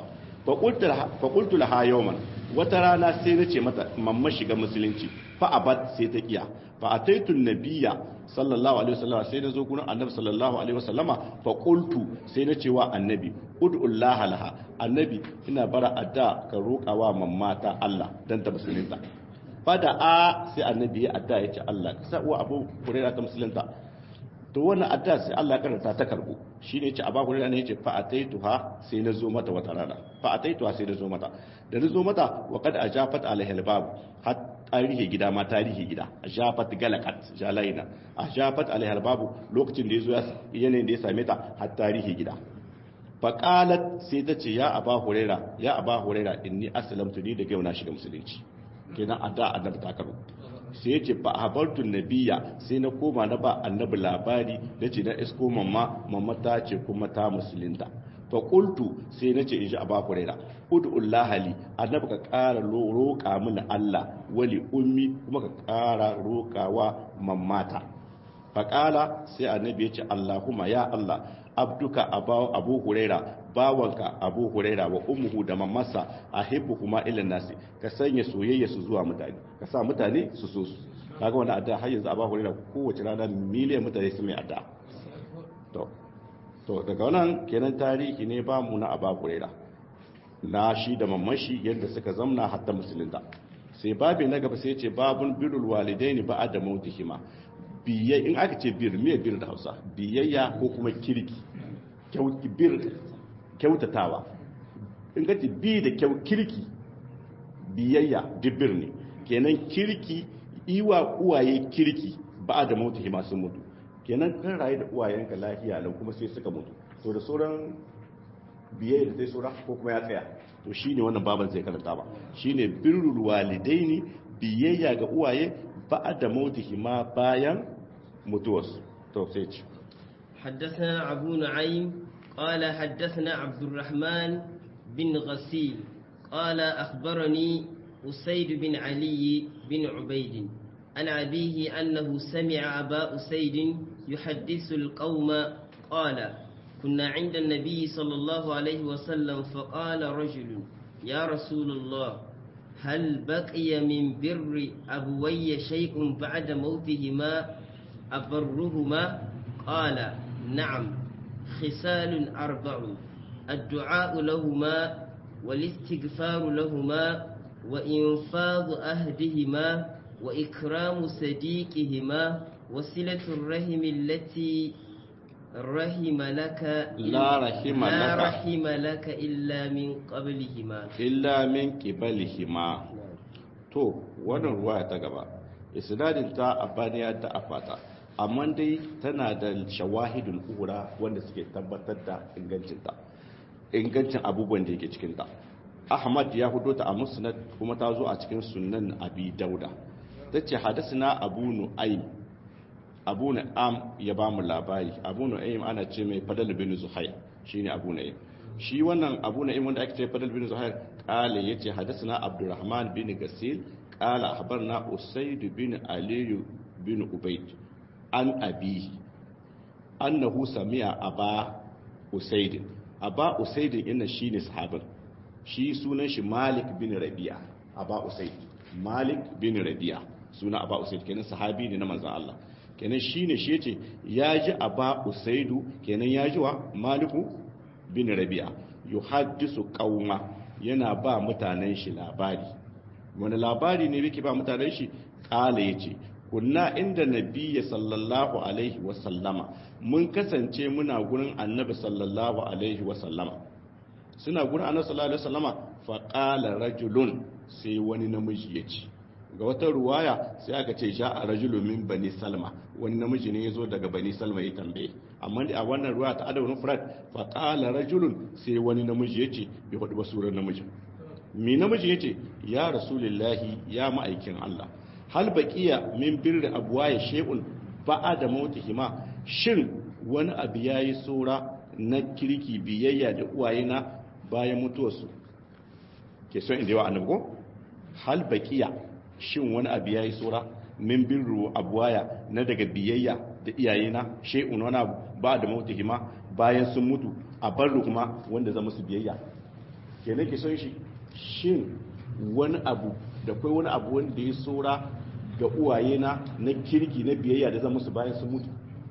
fa qultu laha yawman wata rana sai na ce mata mamma shiga musulunci fa abat sai ta kiya fa ataitu nabiyya sallallahu alaihi wasallam sai na zo gurin annabi sallallahu alaihi wasallama fa qultu sai na ce wa annabi ud'ullaha laha annabi ina bara adda ka roƙawa mamma ta Allah dan ta musulunta fada a sai annabi ya adda ya ce Allah ka sa uwa abu hurairah ta musulunta to wannan adda sai Allah ya karanta ta karbo shine yace abu hurairah ne yace fa ataituha sai na zo mata wata rana fa ataituha sai na zo mata da na zo mata wa kad ajafat alaihi albab har tarihi gida ma tarihi gida ajafat galakat jalaina ajafat alaihi albab lokacin da yazo ya yanayin da ya same ta har tarihi gida faƙalat sai ta ce ya aba huraira ya aba huraira inni aslamtu ni da yau na shiga musulunci kenan a da annabi ta karo sai ya ce fa habartu nabiya sai na koma na ba annabi labari na ce na isko mamma mamma ta ce kuma ta musulunta fa qultu sai na ce in ji aba huraira ud'ullah li annabi ka ƙara roƙa mini Allah wali ummi kuma ka ƙara roƙawa mammata faƙala sai annabi ya ce Allahumma ya Allah abduka abu huraira bawanka abu huraira wa ummuhu da mamasa a kuma ila nasi ka sanya soyayya su zuwa mutane ka sa mutane su so su kaga wani adda har yanzu abu huraira kowace rana miliyan mutane su mai adda to to daga wannan kenan tarihi ne ba mu na abu huraira na shi da mamashi yadda suka zamna hatta musulunta sai babi na gaba sai ce babun birrul walidaini ba'da mautihima biyayya in aka ce bir me bir da Hausa biyayya ko kuma kirki bir kyautatawa in ka ce bi da kyau kirki biyayya dibir ne kenan kirki iwa uwaye kirki ba da mutu hima sun mutu kenan kan rayu da uwayenka lafiya nan kuma sai suka mutu to da sauran biyayya da sai sauran ko kuma ya tsaya to shine wannan baban zai karanta ba shine birrul walidaini biyayya ga uwaye ba da mutu hima bayan mutuwarsu to sai ci حدثنا أبو نعيم قال حدثنا عبد الرحمن بن غسيل قال أخبرني أسيد بن علي بن عبيد عن أبيه أنه سمع أبا أسيد يحدث القوم قال كنا عند النبي صلى الله عليه وسلم فقال رجل يا رسول الله هل بقي من بر أبوي شيء بعد موتهما أبرهما قال نعم خسال أربع الدعاء لهما والاستغفار لهما وإنفاض أهدهما وإكرام صديقهما وصلة الرحم التي رحم لك لا رحم لا لك رحم لك إلا من قبلهما illa min qibalihima to wannan ruwaya ta gaba isnadin ta abaniya ta afata amma dai tana da shawahidul ura wanda suke tabbatar da ingancin ta ingancin abubuwan da yake cikin ta ahmad ya hudo ta a musnad kuma ta zo a cikin sunan abi dauda tace hadasna abu nu'aym abu nu'am ya ba mu labari abu nu'aym ana ce mai fadal bin zuhair shine abu nu'aym shi wannan abu na'im wanda ake ce fadal bin zuhair kale yace hadathana abdurrahman bin gasil qala akhbarna usayd bin ali bin ubayd an abi annahu sami'a aba usayd aba usayd inna shine sahabin shi sunan shi malik bin rabi'a aba usayd malik bin rabi'a suna aba usayd kenan sahabi ne na manzon Allah kenan shine shi yace yaji aba usaydu kenan yaji wa maliku bin rabi'a yuhaddisu qauma yana ba mutanen shi labari wani labari ne yake ba mutanen shi kala yace kunna inda nabiyyi sallallahu alaihi wa sallama mun kasance muna gurin annabi sallallahu alaihi wa sallama suna gurin annabi sallallahu alaihi wa sallama fa qala rajulun sai wani namiji yace ga wata ruwaya sai aka ce sha a rajulu min bani salma wani namiji ne ya zo daga bani salma ya tambaye amma a wannan ruwa ta adabun furat fa qala rajulun sai wani namiji yace bai hudu ba surar namiji mi namiji yace ya rasulullahi ya ma'aikin Allah hal baqiya min birri abwaya shay'un ba'da mautihima shin wani abu yayi sura na kirki biyayya da uwayena bayan mutuwarsu ke son inda yawa annabi ko hal baqiya shin wani abu ya yi tsora min birru abuwaya na daga biyayya da iyayena shay'un wani abu ba da mautihima bayan sun mutu a barru kuma wanda zama su biyayya ke nake son shi shin wani abu da kai wani abu wanda ya tsora ga uwayena na kirki na biyayya da zama su bayan sun mutu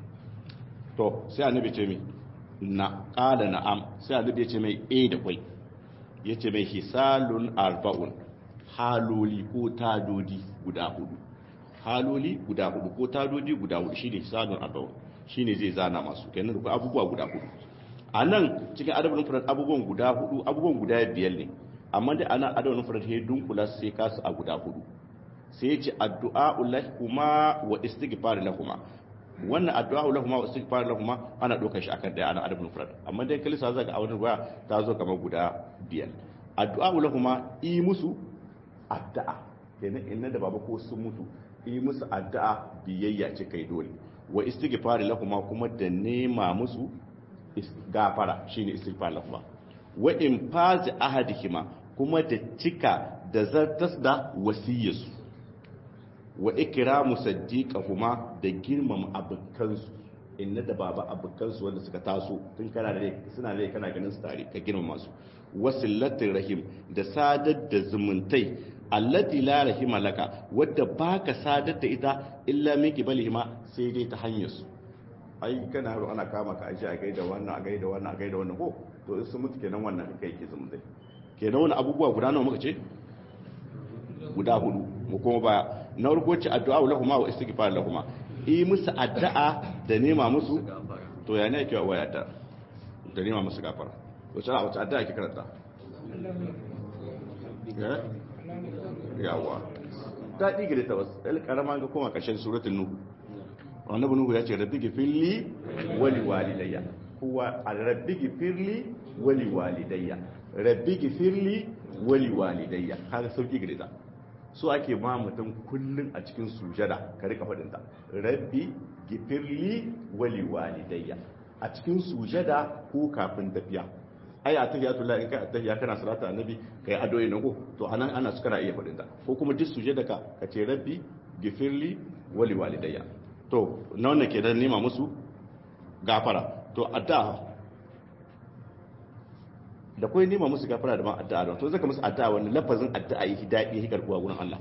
to sai annabi ce mai na qala na'am sai annabi ya ce mai eh da kwai yace mai hisalun arba'un haloli ko tadodi guda hudu haloli guda hudu ko tadodi guda hudu shine hisanun arba'un shine zai zana masu kenan da abubuwa guda hudu a nan cikin adabin furat abubuwan guda hudu abubuwan guda biyar ne amma da ana adabin furat ya dunkula sai kasu a guda hudu sai ya ce addu'a lahuma wa istighfar lahuma wannan addu'a lahuma wa istighfar lahuma ana dokar shi akan daya ana adabin furat amma dai kalisa zaka a wannan waya ta zo kamar guda biyar addu'a lahuma yi musu addu'a kenan inna da baba ko sun mutu yi musu addu'a biyayya ce kai dole wa istighfar lahuma kuma da nema musu gafara shine istighfar lahuma wa in fazi ahadihima kuma da cika da zartas da wasiyarsu wa ikramu saddiqahuma da girmama abukansu inna da baba abukansu wanda suka taso tun kana da suna da kana ganin su tare ka girmama su wasillatir rahim da sadar da zumuntai allati la rahima laka wadda baka sadar da ita illa min qibalihima sai dai ta hanyar su ai kana haro ana kama ka aje a gaida wannan a gaida wannan a gaida wannan ko to in su mutu kenan wannan kai ke zumuntai kenan wani abubuwa guda nawa muka ce guda hudu mu kuma baya na farko ce addu'a lahuma wa istighfar lahuma yi musu addu'a da nema musu to ya ne yake wa addu'a da nema musu gafara wace a wace addu'a ke karanta yawa ta ɗiga da tawas ɗan ƙarama ga kuma ƙarshen suratun nuhu annabi nuhu ya ce rabbi gifirli wali walidayya kuwa a rabbi gifirli wali walidayya rabbi gifirli wali walidayya kaga sauki gare ta so ake ma mutum kullum a cikin sujada ka rika faɗin ta rabbi gifirli wali walidayya a cikin sujada ko kafin tafiya ai atahiyatu la in ka atahiya kana salata annabi kai addu'a ne ko to anan ana su kana iya faɗin ta ko kuma duk sujada ka ka ce rabbi gifirli wali walidayya to na wannan ke dan nema musu gafara to addu'a da kawai nema musu gafara da ma addu'a da to zaka musu addu'a wannan lafazin addu'a yi daɗi yi karbuwa gurin Allah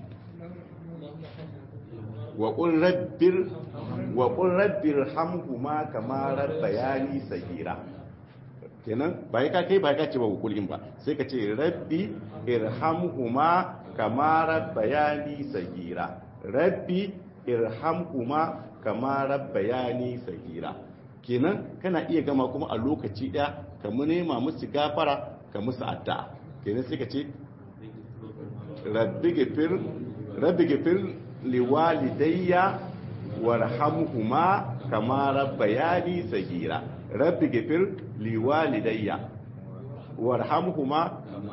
wa qul rabbir wa qul rabbir hamhuma kama rabbayani sagira kenan bai ka kai bai ka ce ba kulin ba sai ka ce rabbi irhamhuma kama rabbayani sagira rabbi irhamhuma kama rabbayani sagira kenan kana iya gama kuma a lokaci daya ka mu nema musu gafara ka musu addu'a kenan sai ka ce rabbi gafir rabbi gafir liwalidayya warhamhuma kama rabbayani sagira rabbi gafir liwalidayya warhamhuma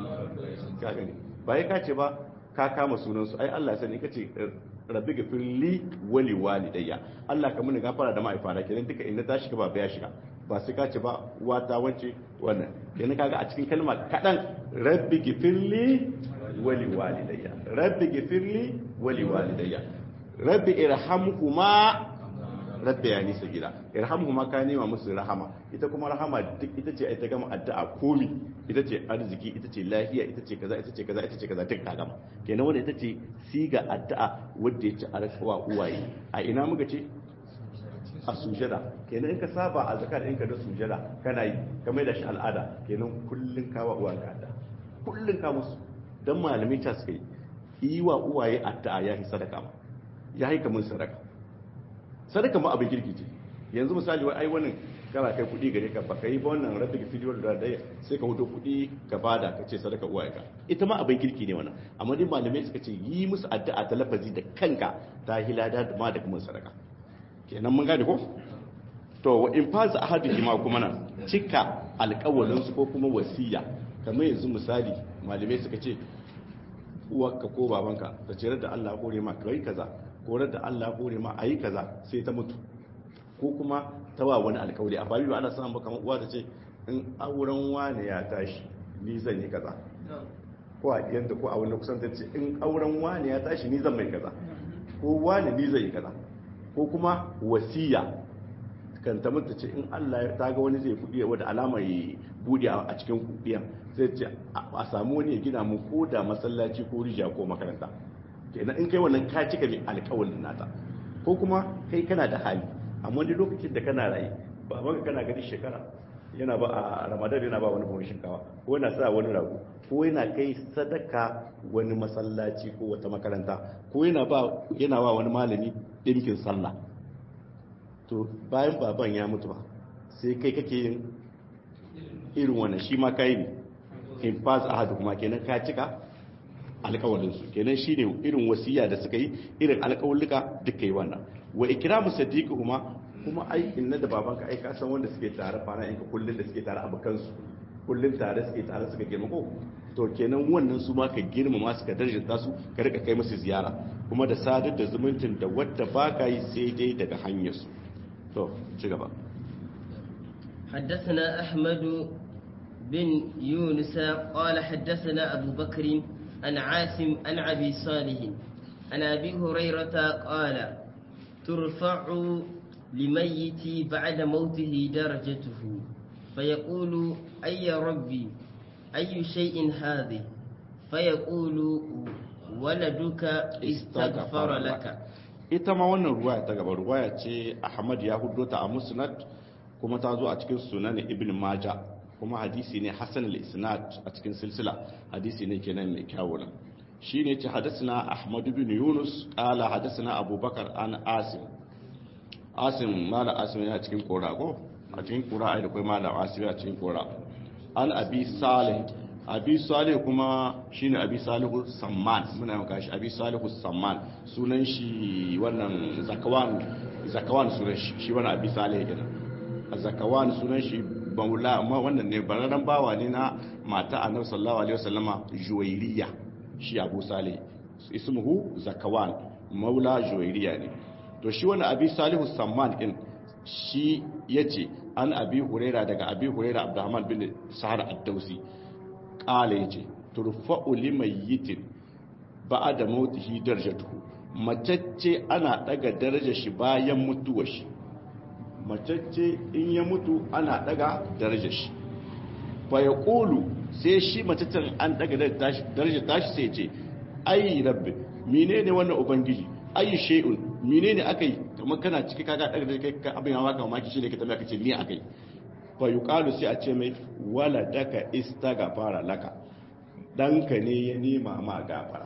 ka gani bai ka ce ba ka kama sunan su ai Allah sani kace rabbi gafir li wali walidayya Allah ka muni gafara da ma'aifana kenan duka inda ta shiga ba ya shiga ba sai ka ce ba wata wance wannan kenan kaga a cikin kalma kadan rabbi gafir li wali walidayya rabbi gafir li wali walidayya rabbi irhamhuma rabbi ya nisa gida irhamhuma ka nema musu rahama ita kuma rahama duk ita ce ita gama addu'a komi ita ce arziki ita ce lafiya ita ce kaza ita ce kaza ita ce kaza duk ta gama kenan wanda ita ce siga addu'a wanda ya ci arkawa uwaye a ina muka ce a sujada kenan in ka saba a zakar in ka da sujada kana yi ka mai da shi al'ada kenan kullun ka wa uwanka addu'a kullun ka musu dan malamai ta suka yi yi wa uwaye addu'a ya yi sadaka ma ya yi kamar sadaka sadaka ma abin kirki ce yanzu misali wai ai wannan kana kai kuɗi gare ka ba kai ba wannan rabbi ki fidiyo da daya sai ka hudo kuɗi ka bada ka ce sadaka uwaye ka ita ma abin kirki ne wannan amma dai malamai suka ce yi musu addu'a ta lafazi da kanka ta hilada da ma da kuma sadaka kenan mun gane ko to wa in faza ahadu ma kuma nan cika alƙawalin su ko kuma wasiya kamar yanzu misali malamai suka ce uwarka ko babanka ta ce da Allah kore ma kai kaza ko da Allah kore ma ayi kaza sai ta mutu ko kuma ta wa wani alkawari a babu ana samun kamar uwa ta ce in auren wani ya tashi ni zan yi kaza ko a yadda ko a wani kusan ta ce in auren wani ya tashi ni zan mai kaza ko wani ni zan yi kaza ko kuma wasiya kan ta mutu ce in Allah ya taga wani zai kudi wadda alama ya bude a cikin kudiyan zai ce a samu wani ya gina mu ko da masallaci ko rija ko makaranta kenan in kai wannan ka cika mai alƙawarin nata ko kuma kai kana da hali amma wani lokacin da kana rayu babanka kana gani shekara yana ba a ramadan yana ba wani buhun shinkawa ko yana sa wani rago ko yana kai sadaka wani masallaci ko wata makaranta ko yana ba yana ba wani malami dinkin sallah to bayan baban ya mutu ba sai kai kake yin irin wannan shi ma kai ne in fas ahadu kuma kenan ka cika alƙawalinsu kenan shine irin wasiya da suka yi irin alƙawulluka duka yi wannan wa ikramu sadiqi kuma kuma ai inna da babanka ai ka san wanda suke tare fara in ka kullun da suke tare abukan su kullun tare suke tare suka girma ko to kenan wannan su ma ka girmama su ka darjanta su ka rika kai musu ziyara kuma da sadar da zumuncin da wadda baka yi sai dai daga hanyar su to ci gaba حدثنا أحمد بن يونس قال حدثنا أبو بكر عن عاصم عن أبي صالح عن أبي هريرة قال ترفع لميت بعد موته درجته فيقول أي ربي أي شيء هذه فيقول ولدك استغفر لك ita ma wannan ruwaya ta gaba ruwaya ce Ahmad ya hudo ta a Musnad kuma ta zo a cikin Sunan Ibn Majah kuma hadisi ne Hassan al-Isnad a cikin silsila hadisi ne kenan mai kyawu nan shine ce hadathana Ahmad ibn Yunus qala hadathana Abu Bakar an Asim Asim mala Asim yana cikin kora ko a cikin kora ai da kai mala Asim a cikin kora an Abi Salih Abi Salih kuma shine Abi Salihu Samman muna maka shi Abi Salihu Samman sunan shi wannan Zakawan Zakawan sunan shi shi wannan Abi Salih kenan Zakawan sunan shi baula amma wannan ne bararren bawa ne na mata annabi sallallahu alaihi wasallama juwairiya shi abu salih ismuhu zakawan maula juwairiya ne to shi wannan abi salihu samman din shi yace an abi huraira daga abi huraira abdurrahman bin sahar ad-dausi qala yace turfa'u limayyitin ba'da mautihi darajatuhu macacce ana daga darajar shi bayan mutuwar shi macacce in ya mutu ana daga darajar shi fa ya ƙulu sai shi macaccen an daga darajar tashi sai ce ayi rabbi mine ne wannan ubangiji ayi shay'un mine ne aka yi kamar kana ciki kaga daga da kai abin hawa ka mamaki shi ne ka tambaya ka ce me aka yi fa yuqalu sai a ce mai wala daka istaghfara laka danka ne ya nema ma gafara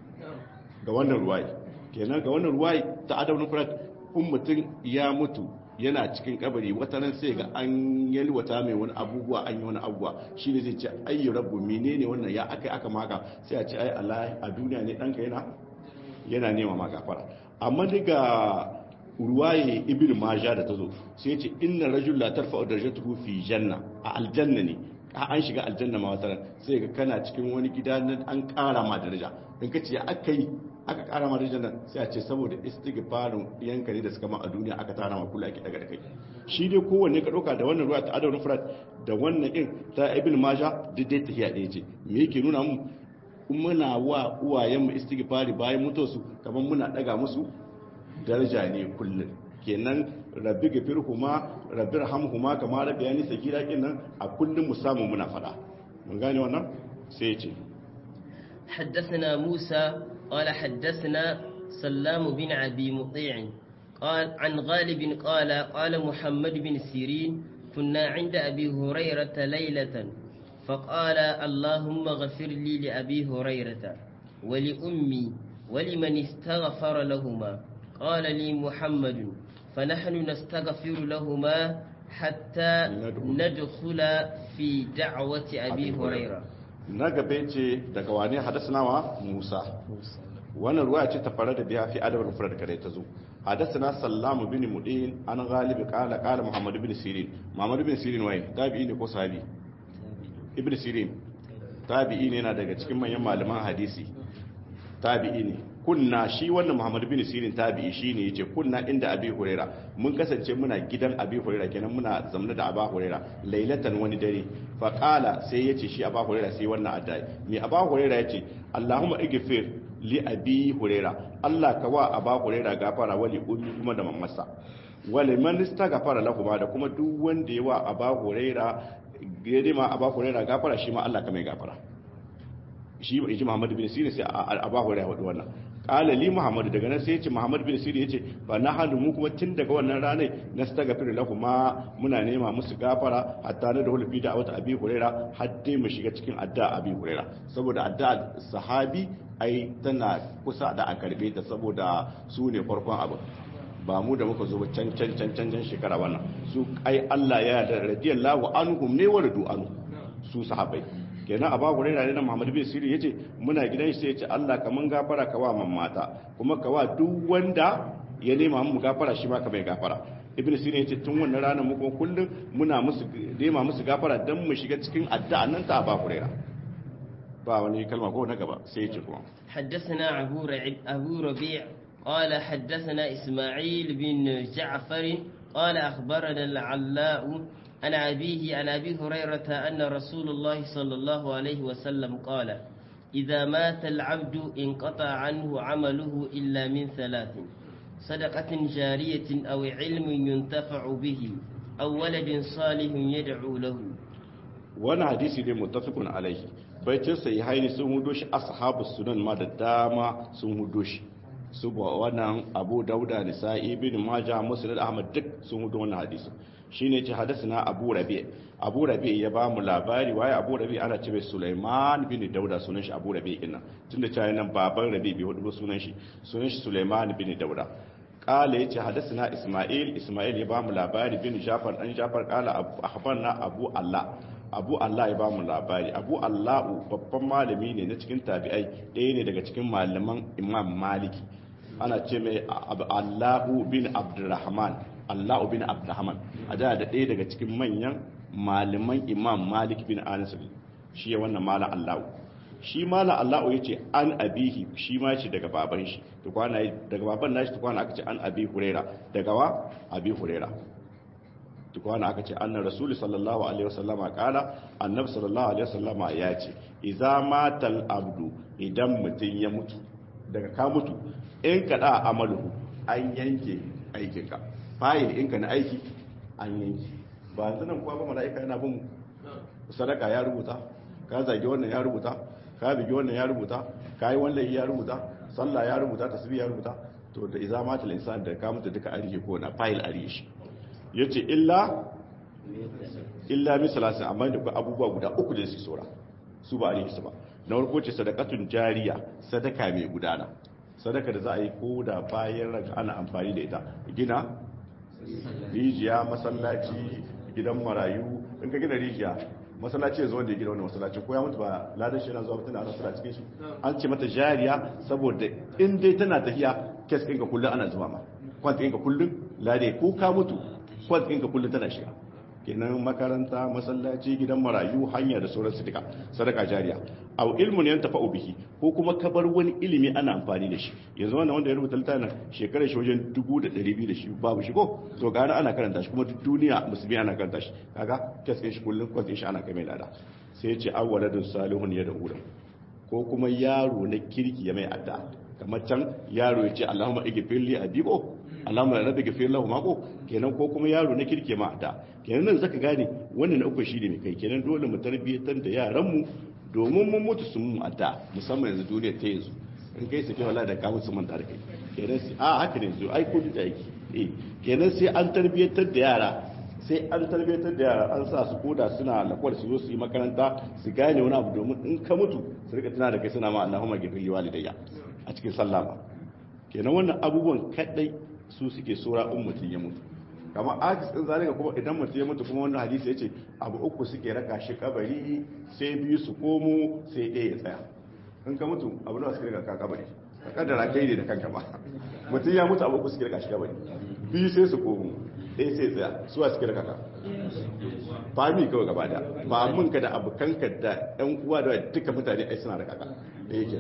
ga wannan ruwai kenan ga wannan ruwai ta adabun furat in mutum ya mutu yana cikin kabari wata nan sai ga an yalwata mai wani abubuwa an yi wani abubuwa shi ne zai ce ayyu rabbu menene wannan ya aka aka maka sai a ce ai Allah a duniya ne danka yana yana nema maka fara amma daga ruwaye ibn maja da tazo sai ya ce inna rajul la tarfa'u darajatuhu fi janna a aljanna ne an shiga aljanna ma wata sai ga kana cikin wani gida nan an kara ma daraja in ka ce aka yi aka kara ma darajar nan sai a ce saboda istighfarin yanka ne da suka ma a duniya aka tara ma kula ake daga da kai shi dai kowanne ka dauka da wannan ruwa ta adawar furat da wannan din ta ibn maja duk dai tafiya ɗaya ce me yake nuna mu muna wa uwayenmu istighfari bayan mutuwarsu kamar muna daga musu daraja ne kullum kenan rabbi gafirhuma rabbi rahamhuma kama rabbi yani sakira kenan a kullum mu samu muna fada mun gane wannan sai ya ce حدثنا موسى قال حدثنا سلام بن أبي مطيع قال عن غالب قال قال محمد بن سيرين كنا عند أبي هريرة ليلة فقال اللهم اغفر لي لأبي هريرة ولأمي ولمن استغفر لهما قال لي محمد فنحن نستغفر لهما حتى ندخل في دعوة أبي هريرة na gabe ce daga wane hadasnawa Musa wannan ruwa ce ta fara da biya fi adabar mufrad kare ta zo hadasna sallamu bin mudin an galibi qala qala muhammad bin sirin muhammad bin sirin wai tabi'i ne ko sahabi ibn sirin tabi'i ne yana daga cikin manyan malaman hadisi tabi'i ne kunna shi wannan muhammad bin sirin tabi'i shine yace kunna inda abi huraira mun kasance muna gidan abi huraira kenan muna zamna da aba huraira lailatan wani dare fa qala sai yace shi aba huraira sai wannan addai me aba huraira yace allahumma igfir li abi huraira allah ka wa aba huraira gafara wali ummi kuma da mamasa wali man istaghfara lahu da kuma duk wanda ya wa aba huraira gade ma aba huraira gafara shi ma allah ka mai gafara shi ji Muhammad bin Sirin sai Abu Hurairah wadu wannan qala li muhammad daga nan sai ya ce muhammad bin sirri ya ce fa na hadu mu kuma tun daga wannan ranar nastaghfir lahum ma muna nema musu gafara hatta na da hulfi da wata abi huraira har dai mu shiga cikin addu'a abi huraira saboda addu'a sahabi ai tana kusa da a karbe ta saboda su ne farkon abu ba mu da muka zo ba can can can can shekara wannan su ai Allah ya da radiyallahu anhum ne wa radu anhu su sahabbai kenan a babu raina ne na Muhammad bin Sirri yace muna gidan shi sai yace Allah kaman gafara ka wa mamata kuma ka wa duk wanda ya nema mu gafara shi ma ka bai gafara ibn Sirri yace tun wannan ranar mu kuma kullum muna musu nema musu gafara dan mu shiga cikin addu'a nan ta ba raina ba wani kalma ko na gaba sai yace kuma حدثنا أبو رعب أبو ربيع قال حدثنا إسماعيل بن جعفر قال أخبرنا العلاء عن أبيه عن أبي هريرة أن رسول الله صلى الله عليه وسلم قال إذا مات العبد انقطع عنه عمله إلا من ثلاث صدقة جارية أو علم ينتفع به أو ولد صالح يدعو له wani hadisi ne muttafiqun alaihi baitin sai haini sun hudo shi ashabus sunan ma da dama sun hudo shi su ba wannan abu dauda nisa'i bin majah musnad ahmad duk sun hudo wannan hadisi shine ce hadasana abu rabi abu rabi ya ba mu labari waye abu rabi ana ce mai sulaiman bin dauda sunan shi abu rabi ina tunda cewa nan baban rabi bai hudu sunan shi sunan shi sulaiman bin dauda kala yace hadasana isma'il isma'il ya ba mu labari bin jafar dan jafar kala akhbarna abu allah abu Allah ya ba mu labari abu Allahu babban malami ne na cikin tabi'ai ɗaya ne daga cikin malaman imam maliki ana ce mai Allahu bin abdurrahman Allahu bin abdurrahman a da da ɗaya daga cikin manyan malaman imam malik bin anas shi ya wannan malam Allahu shi malam Allahu ya ce an abihi shi ma ce daga baban shi tukwana daga baban nashi tukwana aka ce an abi huraira daga wa abi huraira tukwana aka ce annar rasuli sallallahu alaihi wasallama kala annabi sallallahu alaihi wasallama ya ce idza matal abdu idan mutun ya mutu daga ka mutu in ka da amaluhu an yanke aikin ka fayil in ka na aiki an yanke ba yanzu nan kuwa ba mala'ika yana bin sadaka ya rubuta ka zage wannan ya rubuta ka bigi wannan ya rubuta ka yi wannan ya rubuta sallah ya rubuta tasbih ya rubuta to da idza matal insan da ka mutu duka arihe ko na fayil arihe shi ya ce illa illa misalasin amma da abubuwa guda uku da su saura su ba a rikisu ba na warko ce sadakatun jariya sadaka mai gudana sadaka da za a yi ko da bayan raga ana amfani da ita gina rijiya masallaci gidan marayu in ka gina rijiya masallaci ya zo wanda ya gina wani masallaci ko ya mutu ba ladan shi yana zuwa mutum ana sura cikin shi an ce mata jariya saboda in dai tana tafiya kes ɗinka kullum ana zuba ma kwanta ɗinka kullum lade ko ka mutu kwas ɗinka kullum tana shiga kenan makaranta masallaci gidan marayu hanya da sauran su duka sadaka jariya aw ilmun yan tafa'u bihi ko kuma ka bar wani ilimi ana amfani da shi yanzu wannan wanda ya rubuta littafin shekarar shi wajen 1200 da shi babu shi ko to ga ana karanta shi kuma duk duniya musulmi ana karanta shi kaga kaskin shi kullum kwas shi ana kai mai lada sai ya ce awwaladun salihun ya da ulam ko kuma yaro na kirki ya mai adda kamar can yaro ya ce Allahumma igfirli adibo Allahumma rabbi gafir lahu mako kenan ko kuma yaro na kirke ma da kenan nan zaka gane wannan na uku shine mai kai kenan dole mu tarbiyyatar da yaran mu domin mun mutu sun mu adda musamman yanzu duniya ta yanzu in kai sake wallahi da kawo su manta da kai kenan sai a haka ne zo ai ko da yake eh kenan sai an tarbiyyatar da yara sai an tarbiyyatar da yara an sa su koda suna lakwar su zo su yi makaranta su gane wani abu domin in ka mutu su rika tana da kai suna ma Allahumma gafir walidayya a cikin sallama kenan wannan abubuwan kadai su suke sura in mutum ya mutu kama ajis din zalika kuma idan mutum ya mutu kuma wannan hadisi ya ce abu uku suke raka shi kabari sai biyu su komo sai ɗaya ya tsaya in ka mutu abu nawa suke raka ka kabari ka kaddara kai ne da kanka ba mutum ya mutu abu uku suke raka shi kabari biyu sai su komo ɗaya sai tsaya suwa suke raka ka fami kawai gaba da ba mun ka da abokanka da yan uwa da duka mutane ai suna raka ka da yake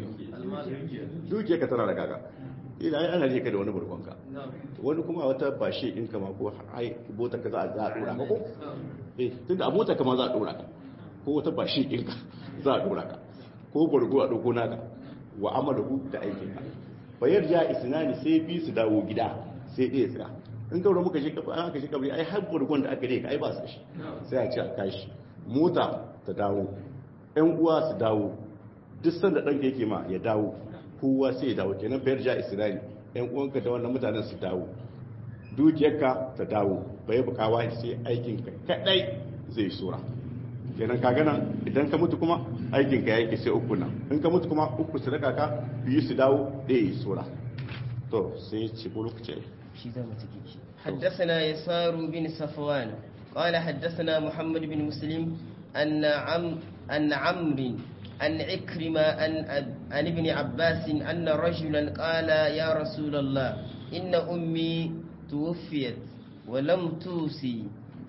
duke ka tana raka ka ila ai ana rika da wani burkonka wani kuma wata bashe in kama ko ai bota ka za a dora ka ko eh tunda abota kama za a dora ka ko wata bashe in ka za a dora ka ko burgo a dauko naka wa amalu da aikin ka bayar ya isnani sai bi su dawo gida sai ɗaya tsira in gaura muka shi kafa aka shi kabri ai har burgon da aka rika ai ba su shi sai a ce a kashi mota ta dawo ƴan uwa su dawo duk sanda ɗanka yake ma ya dawo kowa sai ya dawo kenan bayar ja isra'ili yan uwanka da wannan mutanen su dawo dukiyarka ta dawo bai bukawa sai aikinka kadai zai sura kenan ka gana idan ka mutu kuma aikinka ya yake sai uku nan in ka mutu kuma uku su raka ka biyu su dawo ɗaya yi sura to sai ci ko lokaci shi za mu ciki shi حدثنا يسار بن صفوان قال حدثنا محمد بن مسلم أن عم أن عمرو عن عكرمة عن عن ابن عباس أن رجلا قال يا رسول الله إن أمي توفيت ولم توصي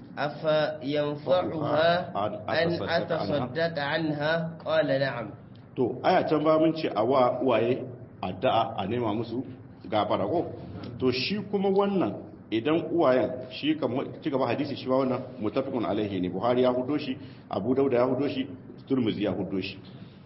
أفينفعها أن أتصدق عنها قال نعم to aya can ba mun ce a wa uwaye addu'a a nema musu gafara ko to shi kuma wannan idan uwayen shi kamar ci gaba hadisi shi ba wannan mutafiqun alaihi ne buhari ya hudo shi abu dauda ya hudo shi turmuzi ya hudo shi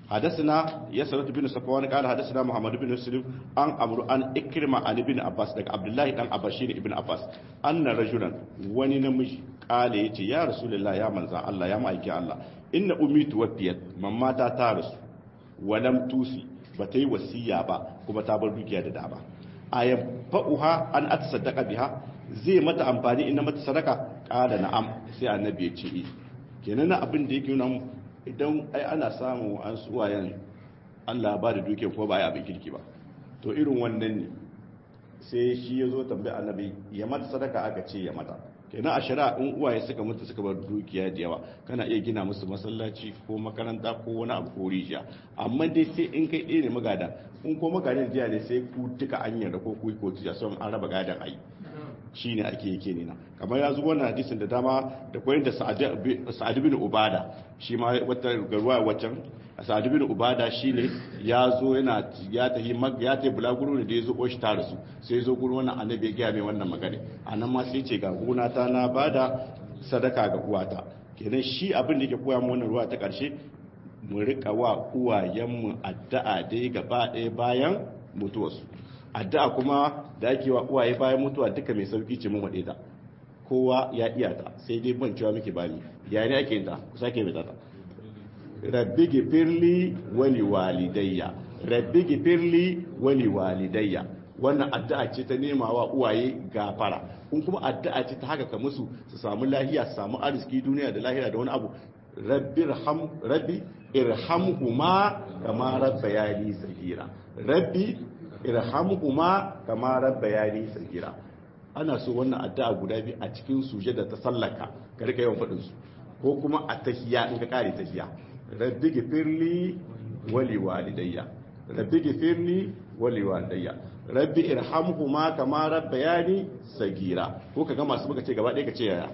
حدثنا يسرة بن صفوان قال حدثنا محمد بن مسلم عن عمرو عن إكرمة عن ابن عباس دك عبد الله بن عباشين ابن عباس أن رجلا وني نمجي قال يتي يا رسول الله يا منزا الله يا مايكي الله إن أمي توفيت مما تارس ولم توصي بتي وصية با كما تابر دوكيا da daba ayan fa'uha an atasaddaqa biha zai mata amfani in mata sadaka qala na'am sai annabi ya ce kenan abin da yake nuna idan ai ana samu an suwayen Allah ba da duke ko ba ya abin kirki ba to irin wannan ne sai shi ya zo tambayi annabi ya mata sadaka aka ce ya mata kenan a shari'a in uwaye suka mutu suka bar dukiya da yawa kana iya gina musu masallaci ko makaranta ko wani abu ko rijiya amma dai sai in kai ɗaya ne magada in ko magadan jiya ne sai ku duka an yarda ko ku ko tiya son an raba gadan ai shi ne ake yake nina kamar ya zuwa na hadisin da dama da koyin da sa'adu bin ubada shi ma wata garuwa wacan sa'adu bin ubada shi ne ya zo yana ya tafi ya tafi bulaguro ne da ya zo oshi ta rasu sai zo gurin wannan annabi ya gaya mai wannan magana a nan ma sai ce ga gona ta na bada sadaka ga uwata kenan shi abin da yake koya mu wannan ruwa ta karshe mu rika wa uwayenmu addu'a dai gaba ɗaya bayan mutuwarsu addu'a kuma da ake wa uwaye bayan mutuwa duka mai sauki ce mun wade ta kowa ya iya ta sai dai ban cewa muke bani ya ne ake ta ku sake mai ta rabbi gifirli wali walidayya rabbi gifirli wali walidayya wannan addu'a ce ta nema wa uwaye gafara kun kuma addu'a ce ta haka ka musu su samu lahiya su samu arziki duniya da lahira da wani abu rabbi irham rabbi irhamhuma kama rabbayani sagira rabbi irhamhuma kama rabbayani sagira ana so wannan addu'a guda biyu a cikin sujada ta sallaka ka rika yawan fadin su ko kuma a tahiyya in ka kare tahiyya rabbi gifirli wali walidayya rabbi gifirli wali walidayya rabbi irhamhuma kama rabbayani sagira ko kaga masu muka ce gaba ɗaya ka ce yaya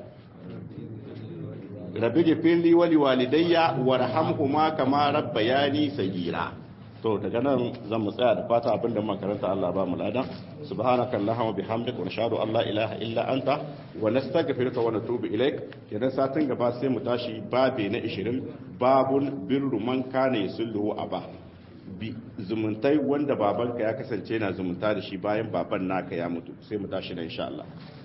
rabbi gifirli wali walidayya warhamhuma kama rabbayani sagira to daga nan zan mu tsaya da fata abinda makaranta Allah ba mu ladan subhanaka allahumma bihamdika wa nashhadu an la ilaha illa anta wa nastaghfiruka wa natubu ilaik kenan satin gaba sai mu tashi babe na 20 babul birru man kana yusulhu aba bi zumuntai wanda babanka ya kasance na zumunta da shi bayan baban naka ya mutu sai mu tashi nan insha Allah